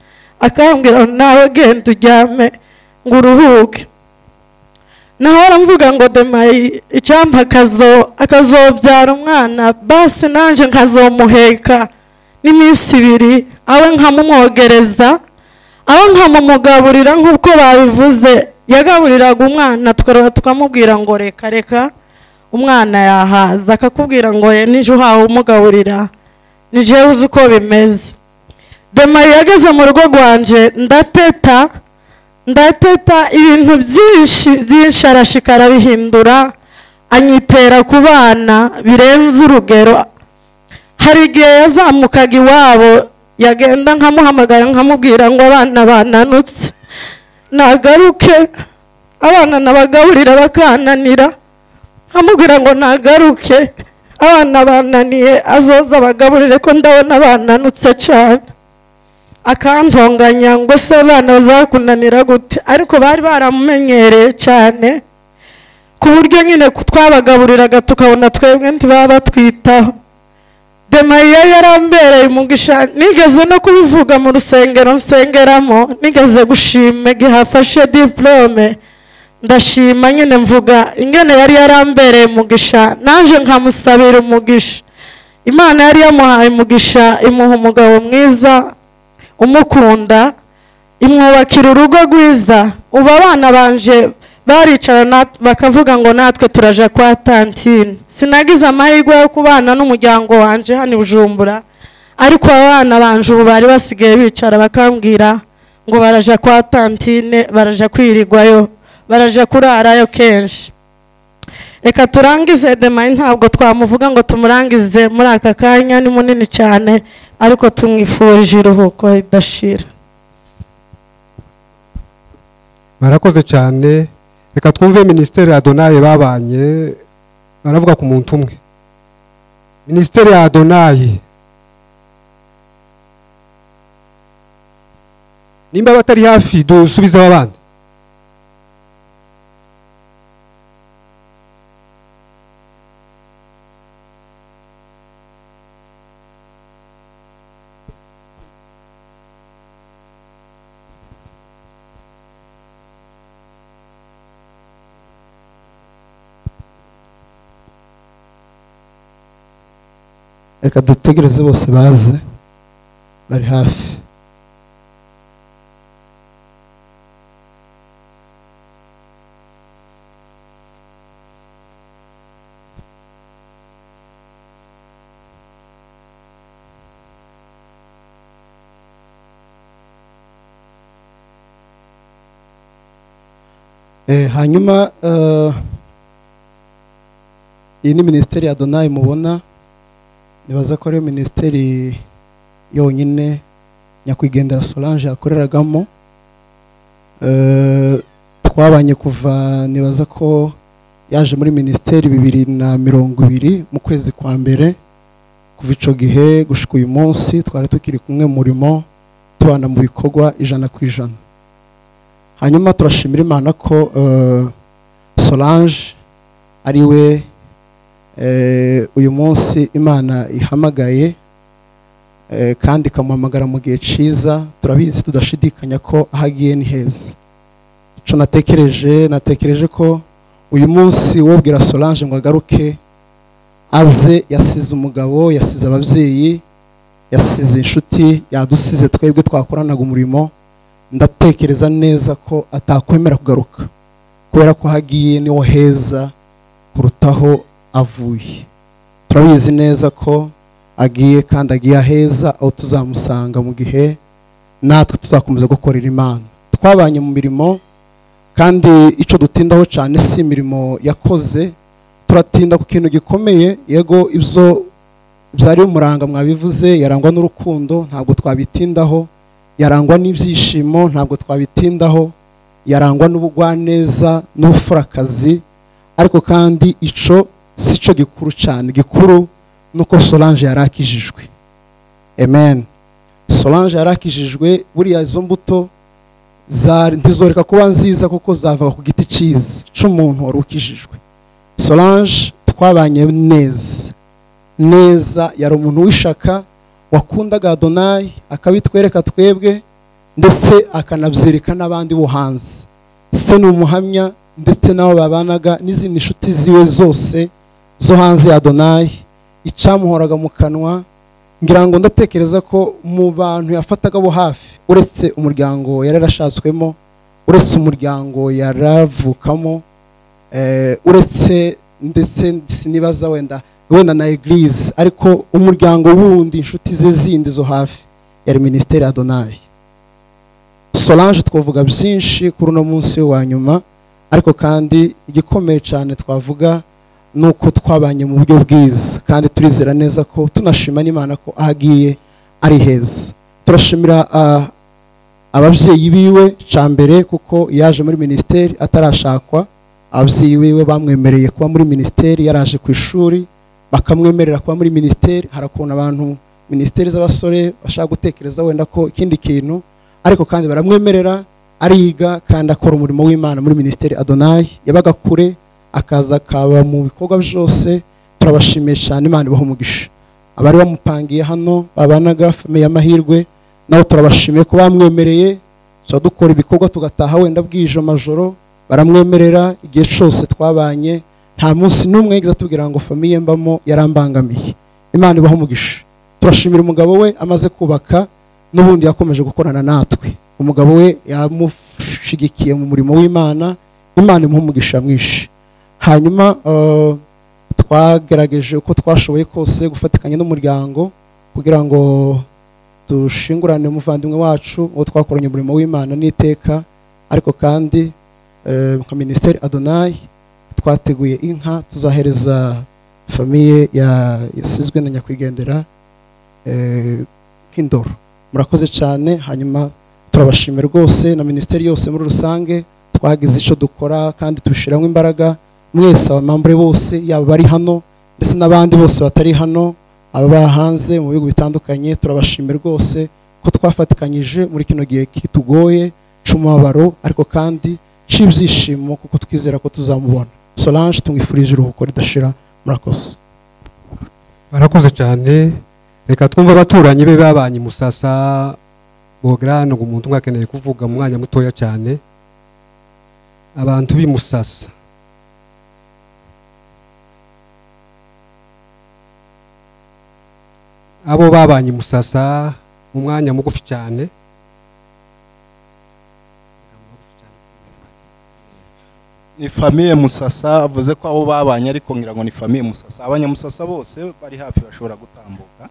akambwira ngo nawe genda uryame ngo uruhuke nahora mvuga ngo demayi icyampa akazo akazobyara umwana basi nanjye nkazomuheka n'iminsi ibiri abe nkamumwogereza aho nkamumugaburira nk'uko babivuze yagaburiraga umwana tukareba tukamubwira ngo reka reka umwana yahaza akakubwira ngo ye nijye uhawe umugaburira nijye uzi uko bimeze demayi yageze mu rugo rwanje ndateta ndateta ibintu byinshi byinshi arashikara bihindura anyitera ku bana birenze urugero hari igihe yazamukaga iwabo yagenda nkamuhamagara nkamubwira ngo abana bananutse nagaruke abana nabagaburira bakananira amubwira ngo nagaruke abana bananiye azoza abagaburire ko ndabona bananutse cyane akantonganya ngo se abana bazakunanira gute ariko bari baramumenyereye cyane ku buryo nyine twabagaburiraga tukabona twebwe ntibaba batwitaho demayi yari yarambereye umugisha nigeze no kubivuga mu rusengero nsengeramo nigeze gushima igihe afashe diporome ndashima nyine mvuga ingene yari yarambereye umugisha naje nkamusabira umugisha imana yari yamuhaye umugisha imuha umugabo mwiza umukunda imwubakira urugo rwiza ubu abana banje baricara nat- bakavuga ngo natwe turaja kwa tantine sinagize amahirwe yo kubana n'umuryango wanje hano i bujumbura ariko abana banje ubu bari basigaye bicara bakambwira ngo baraja kwa tantine baraja kwirigwayo baraje kurarayo kenshi reka turangize demayi ntabwo twamuvuga ngo tumurangize muri aka kanya ni munini cyane ariko tumwifurije iruhuko ridashira barakoze cyane reka twumve minisiteri ya adonaye babanye baravuga ku muntu umwe minisiteri ya adonaye nimba batari hafi dusubizeho abandi reka dutegereze bose baze bari hafi Eh, hanyuma eh, iyi ni minisiteri ya donayi mubona nibaza ko ariyo minisiteri yonyine nyakwigendera solange yakoreragamo Eh, twabanye kuva nibaza ko yaje muri minisiteri bibiri na mirongo ibiri mu kwezi kwa mbere kuva icyo gihe gushyika uyu munsi twari tukiri kumwe mu murimo tubana mu bikorwa ijana ku ijana hanyuma turashimira imana ko eh, solange ari we eh, uyu munsi imana ihamagaye eh, kandi ikamuhamagara mu gihe cyiza turabizi tudashidikanya ko aho agiye ni heza icyo natekereje natekereje ko uyu munsi wobwira solange ngo agaruke aze yasize umugabo yasize ababyeyi yasize inshuti yadusize twebwe twakoranaga umurimo ndatekereza neza ko atakwemera kugaruka kubera ko hagiye niho heza kurutaho avuye turabizi neza ko agiye kandi agiye aheza aho tuzamusanga mu gihe natwe tuzakomeza gukorera imana twabanye mu mirimo kandi icyo dutindaho cyane si imirimo yakoze turatinda ku kintu gikomeye yego ibyo byari umuranga mwabivuze yarangwa n'urukundo ntabwo twabitindaho yarangwa n'ibyishimo ntabwo twabitindaho yarangwa n'ubugwaneza n'ubuforakazi ariko kandi icyo si cyo gikuru cyane gikuru ni uko solange yari akijijwe amen solange yari akijijwe buriya izo mbuto ntizoreka kuba nziza kuko zava ku giti cyiza cy'umuntu wari ukijijwe solange twabanye neza neza yari umuntu w'ishaka wakundaga adonayi akabitwereka twebwe ndetse akanabyereka n'abandi bo hanze se ni umuhamya ndetse n'abo babanaga n'izindi nshuti ziwe zose zo hanze ya adonayi icyamuhoraga mu kanwa ngira ngo ndatekereza ko mu bantu yafataga bo hafi uretse umuryango yari yarashatswemo uretse umuryango yaravukamo uretse ndetse sinibaza wenda wenda na egirize ariko umuryango wundi inshuti ze zindi zo hafi yari minisiteri ya donayi solange twavuga byinshi kuri uno munsi wa nyuma ariko kandi igikomeye cyane twavuga ni uko twabanye mu buryo bwiza kandi turizera neza ko tunashima n'imana ko aho agiye ari heza turashimira ababyeyi biwe cya mbere kuko yaje muri minisiteri atarashakwa ababyeyi biwe bamwemereye kuba muri minisiteri yaraje ku ishuri bakamwemerera kuba muri minisiteri hari ukuntu abantu minisiteri z'abasore bashaka gutekereza wenda ko ikindi kintu ariko kandi baramwemerera ariga kandi akora umurimo w'imana muri minisiteri adonayi yabaga kure akaza akaba mu bikorwa byose turabashimiye cyane imana ibaha umugisha abari bamupangiye hano babanaga famiye amahirwe nabo turabashimiye ko bamwemereye tuba dukora ibikorwa tugataha wenda bwije amajoro baramwemerera igihe cyose twabanye nta munsi n'umwe yagize atubwira ngo famiye mbamo yarambangamiye imana ibaho umugisha turashimira umugabo we amaze kubaka n'ubundi yakomeje gukorana natwe umugabo we yamushigikiye mu murimo w'imana imana imuha umugisha mwinshi hanyuma twagerageje uko twashoboye kose gufatikanya n'umuryango kugira ngo dushingurane umuvandimwe wacu uwo twakoranye umurimo w'imana n'iteka ariko kandi nka minisiteri adonayi twateguye inka tuzahereza famiye yasizwe na nyakwigendera nk'indoro murakoze cyane hanyuma turabashimira rwose na minisiteri yose muri rusange twagize icyo dukora kandi tubishyiramo imbaraga mwese abamambure bose yaba bari hano ndetse n'abandi bose batari hano ababa hanze mu bihugu bitandukanye turabashimira rwose ko twafatikanyije muri kino gihe kitugoye cy'umubabaro ariko kandi cy'ibyishimo kuko twizera ko tuzamubona solange tumwifurije iruhuko ridashira murakoze barakoze cyane reka twumve abaturanyi be babanye i musasa bogara ngo umuntu umwe akeneye kuvuga mu mwanya mutoya cyane abantu b'i musasa abo babanye i musasa mu mwanya mugufi cyane ni famiye musasa avuze ko abo babanye ariko ngira ngo ni famiye musasa abanyamusasa bose bari hafi bashobora gutambuka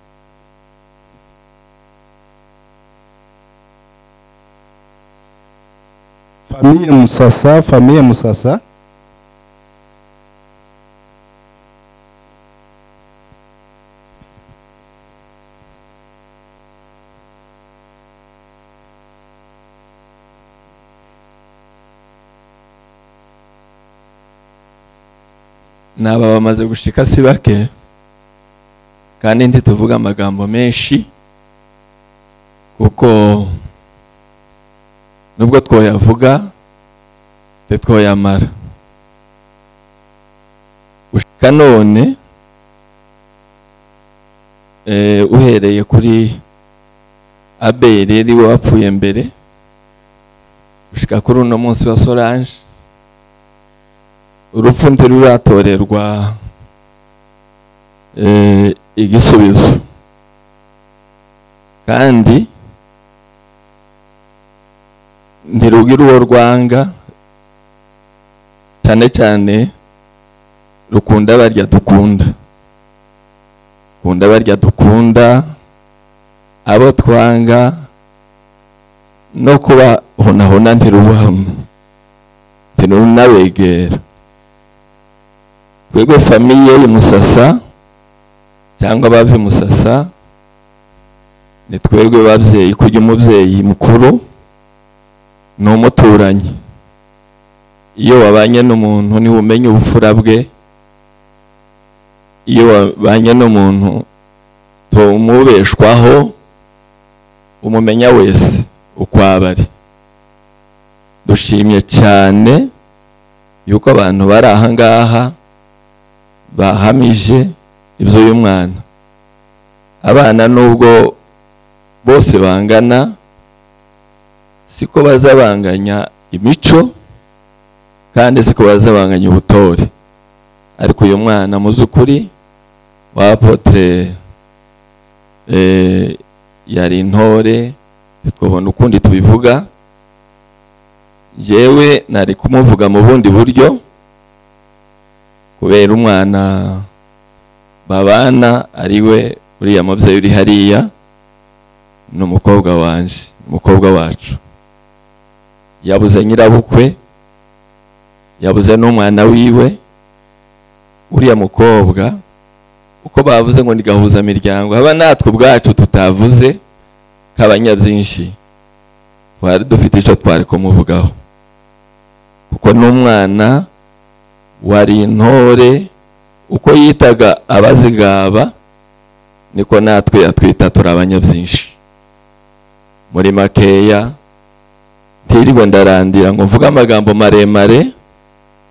famiye musasa famiye musasa n'aba bamaze gushika si bake kandi ntituvuga amagambo menshi kuko nubwo twoyavuga tetwoyamara gushika none eh, uhereye kuri abere ariwe wapfuye mbere gushika kuri uno munsi wa solange urupfu ntiruratorerwa eh, igisubizo kandi ntirugira uwo rwanga cyane cyane rukunda barya dukunda rukunda barya dukunda abo twanga no kubahonahona ntirubahamo ntirunabegera twebwe famiye y'umusasa cyangwa abava musasa ni twebwe babyeyi kujya umubyeyi mukuru ni umuturanyi iyo wabanye n'umuntu niwe umenya ubufura bwe iyo wabanye n'umuntu tumubeshwaho umumenya wese uko aba ari dushimye cyane yuko abantu bari aha ngaha bahamije ibyo uyu mwana abana nubwo bose bangana siko bazabanganya imico kandi siko bazabanganya ubutore ariko uyu mwana mu by'ukuri wa apotre yari intore twabona ukundi tubivuga yewe nari kumuvuga mu bundi buryo kubera umwana babana ari we uriya mubyeyi uri hariya ni umukobwa wanje umukobwa wacu yabuze nyirabukwe yabuze n'umwana wiwe uriya mukobwa uko bavuze ngo ni gahuzamiryango haba natwe ubwacu tutavuze byinshi twari dufite icyo twari kumuvugaho kuko n'umwana wari intore uko yitaga abazigaba niko natwe yatwita turi abanyabyinshi muri makeya ntirirwe ndarandira ngo mvuge amagambo maremare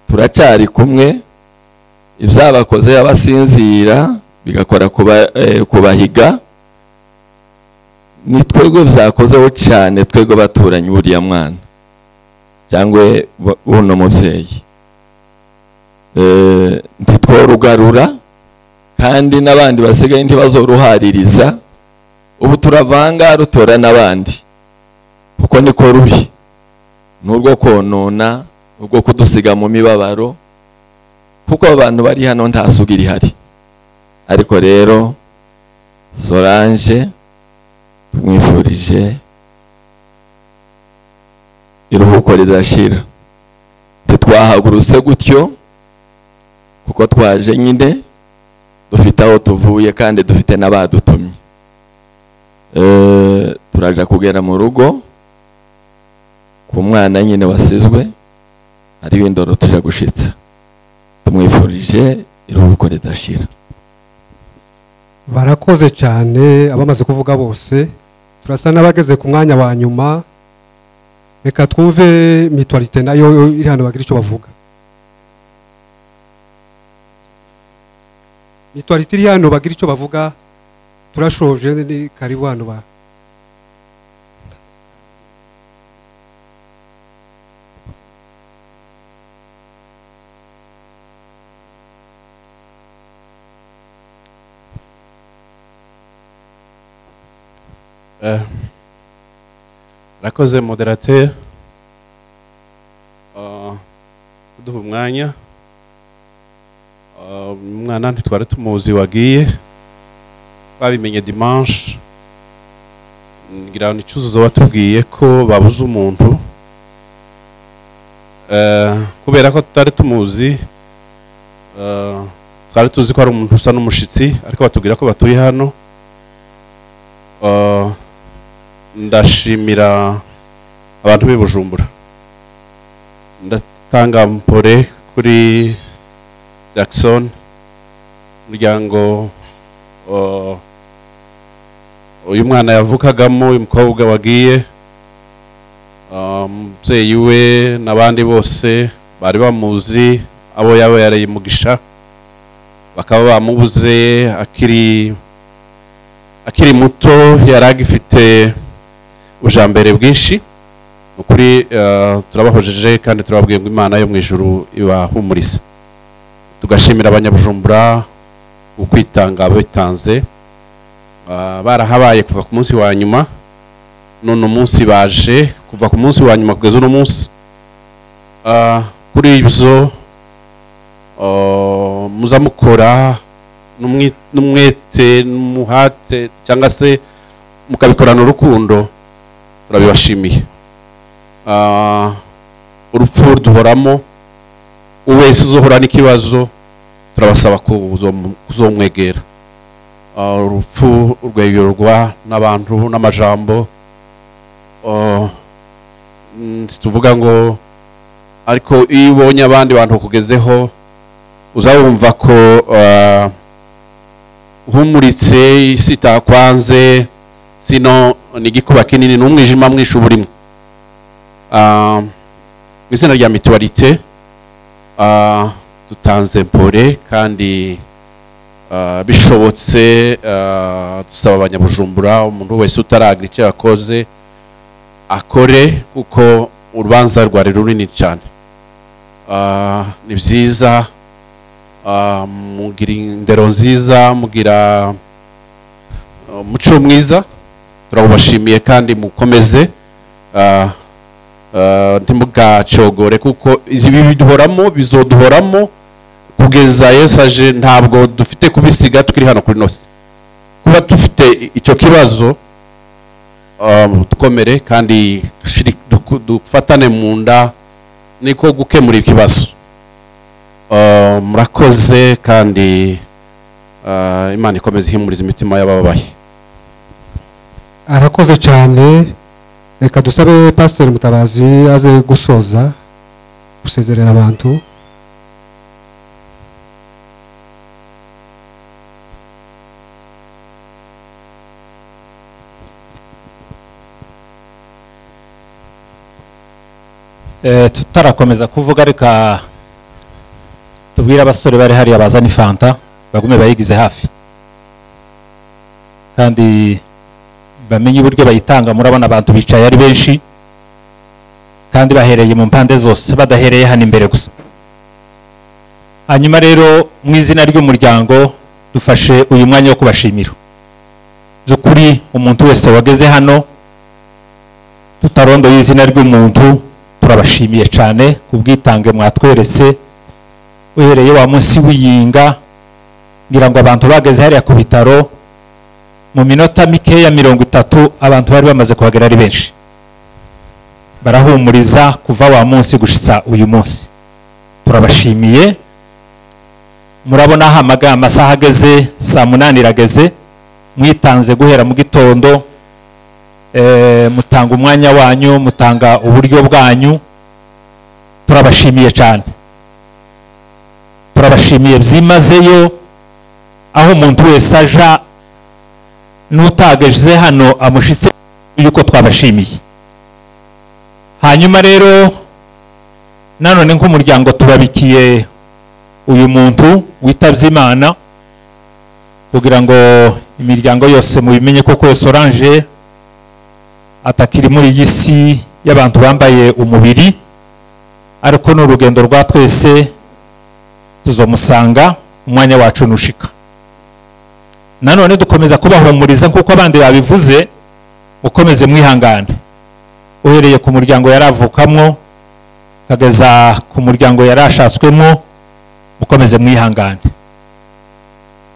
turacyari kumwe ibyabakoze abasinzira bigakora kubahiga ni twebwe byakozeho cyane twebwe baturanye buriya mwana cyangwa buno mubyeyi ntitworugarura kandi n'abandi basigaye ntibazoruhaririza ubu turavanga rutora n'abandi kuko niko rubi ni urwo konona urwo kudusiga mu mibabaro kuko abantu bari hano nta suga irihari ariko rero solange tumwifurije iruhuko ridashira ntitwahagurutse gutyo kuko twaje nyine dufite aho tuvuye kandi dufite n'abadutumye turaja kugera mu rugo ku mwana nyine wasizwe hariho indoro tujya gushitsa tumwifurije iruhuko ridashira barakoze cyane abamaze kuvuga bose turasa n'abageze ku mwanya wa nyuma reka twumve mitwarite nayo iri hano bagira icyo bavuga mitwarite iri hano bagira icyo bavuga turashoje ni karibu hano ba Eh, Rakoze moderateur Ah, kuduha umwanya Ah, umwana ntitwari tumuzi wagiye twabimenye dimanche ngira ngo icyuzuzo watubwiye ko babuze umuntu Eh, kubera ko tutari tumuzi eh, twari tuzi ko ari umuntu usa n'umushitsi ariko batubwira ko batuye hano Eh, ndashimira abantu b'i bujumbura ndatanga mpore kuri jackson umuryango eh, uyu mwana yavukagamo uyu mukobwa wagiye ah, umubyeyi we n'abandi bose bari bamuzi abo yaba yareye umugisha bakaba bamubuze akiri akiri muto yari agifite ubujambere bwinshi ni ukuri eh, turabahojeje kandi turababwiye ngo imana yo mu ijuru ibahumuriza tugashimira abanyabujumbura ukwitanga bitanze Ah, barahabaye kuva ku munsi wa nyuma none umunsi baje kuva ku munsi wa nyuma kugeza uno munsi Ah, kuri ibyo ah, muza mukora n'umwi- n'umwete n'umuhate cyangwa se mukabikorana urukundo turabibashimiye Ah, urupfu duhoramo wese uzohura n'ikibazo turabasaba kuzo- kuzomwegera Ah, urupfu rwegerwa n'abantu n'amajambo Ah, mm, tuvuga ngo ariko iyo ubonye abandi bantu bakugezeho uzabumva ko ah, uhumuritse isi itakwanze sino ni igikuba kinini ni umwijima mwinshi uba urimo Ah, mu izina rya mituwarite ah, dutanze mpore kandi ah, bishobotse ah, dusaba abanyabujumbura umuntu wese utaragira icyo yakoze akore kuko urubanza rwari runini cyane Ah, ni byiza ah, mugira indero nziza mugira ah, umuco mwiza turabashimiye kandi mukomeze ah, ah, ntimugacogore kuko ibi biduhoramo bizoduhoramo kugeza yesu aje ntabwo dufite kubisiga tukiri hano kuri nosi kuba dufite icyo kibazo um, dukomere kandi dushiri- duku- dufatane mu nda niko gukemura ikibazo Uh, murakoze kandi uh, imana ikomeza ihimuriza imitima y'abababaye arakoze cyane reka dusabe pasiteri mutabazi aze gusoza gusezerera abantu Eh, tutarakomeza kuvuga reka tubwire abasore bari hariya bazana ifanta bagume bayigize hafi kandi bamenye uburyo bayitanga murabona abantu bicaye ari benshi kandi bahereye mu mpande zose badahereye hano imbere gusa hanyuma rero mu izina ry'umuryango dufashe uyu mwanya wo kubashimira z'ukuri umuntu wese wageze hano tutarondoye izina ry'umuntu turabashimiye cyane ku bwitange mwatweretse uhereye wa munsi w'iyinga ngira ngo abantu bageze hariya ku bitaro mu minota mikeya mirongo itatu abantu bari bamaze kuhagera ari benshi barahumuriza kuva wa munsi gushitsa uyu munsi turabashimiye murabona aho amaga- amasaha ageze saa munani irageze mwitanze guhera mu gitondo eh, mutanga umwanya wanyu mutanga uburyo bwanyu turabashimiye cyane turabashimiye byimazeyo aho umuntu wese aja n'utageze hano amushitse yuko twabashimiye hanyuma rero nanone nk'umuryango tubabikiye uyu muntu witabye imana kugira ngo imiryango yose mubimenye koko yose oranje atakiri muri iyi si y'abantu bambaye umubiri ariko ni urugendo rwa twese tuzomusanga umwanya wacu nushika nanone dukomeza kubahumuriza nk'uko abandi babivuze mukomeze mwihangane uhereye ku muryango yari avukamwo ukageza ku muryango yari ashatswemo mukomeze mwihangane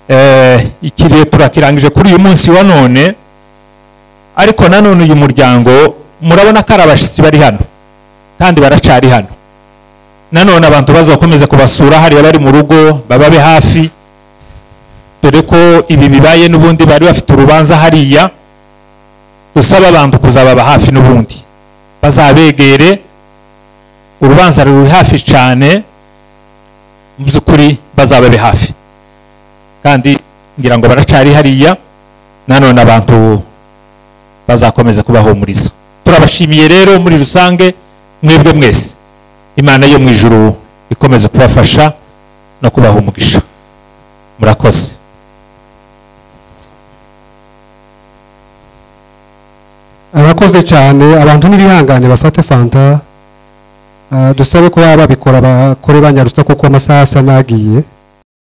Eh, ikiriyo turakirangije kuri uyu munsi wa none ariko nanone uyu muryango murabona ko ari abashyitsi bari hano kandi baracari hano nanone abantu bazakomeza kubasura hariya bari mu rugo bababe hafi dore ko ibi bibaye n'ubundi bari bafite urubanza hariya dusaba abantu kuzababa hafi n'ubundi bazabegere urubanza ruri hafi cyane mu by'ukuri bazababe hafi kandi ngira ngo baracari hariya nanone abantu bazakomeza kubahumuriza turabashimiye rero muri rusange mwebwe mwese imana yo mu ijuru ikomeze kubafasha no kubaha umugisha murakoze arakoze cyane abantu n'ibihangane bafate fanta Ah, dusabe ko baba babikora bakore banyarutsa kuko amasaha asa n'agiye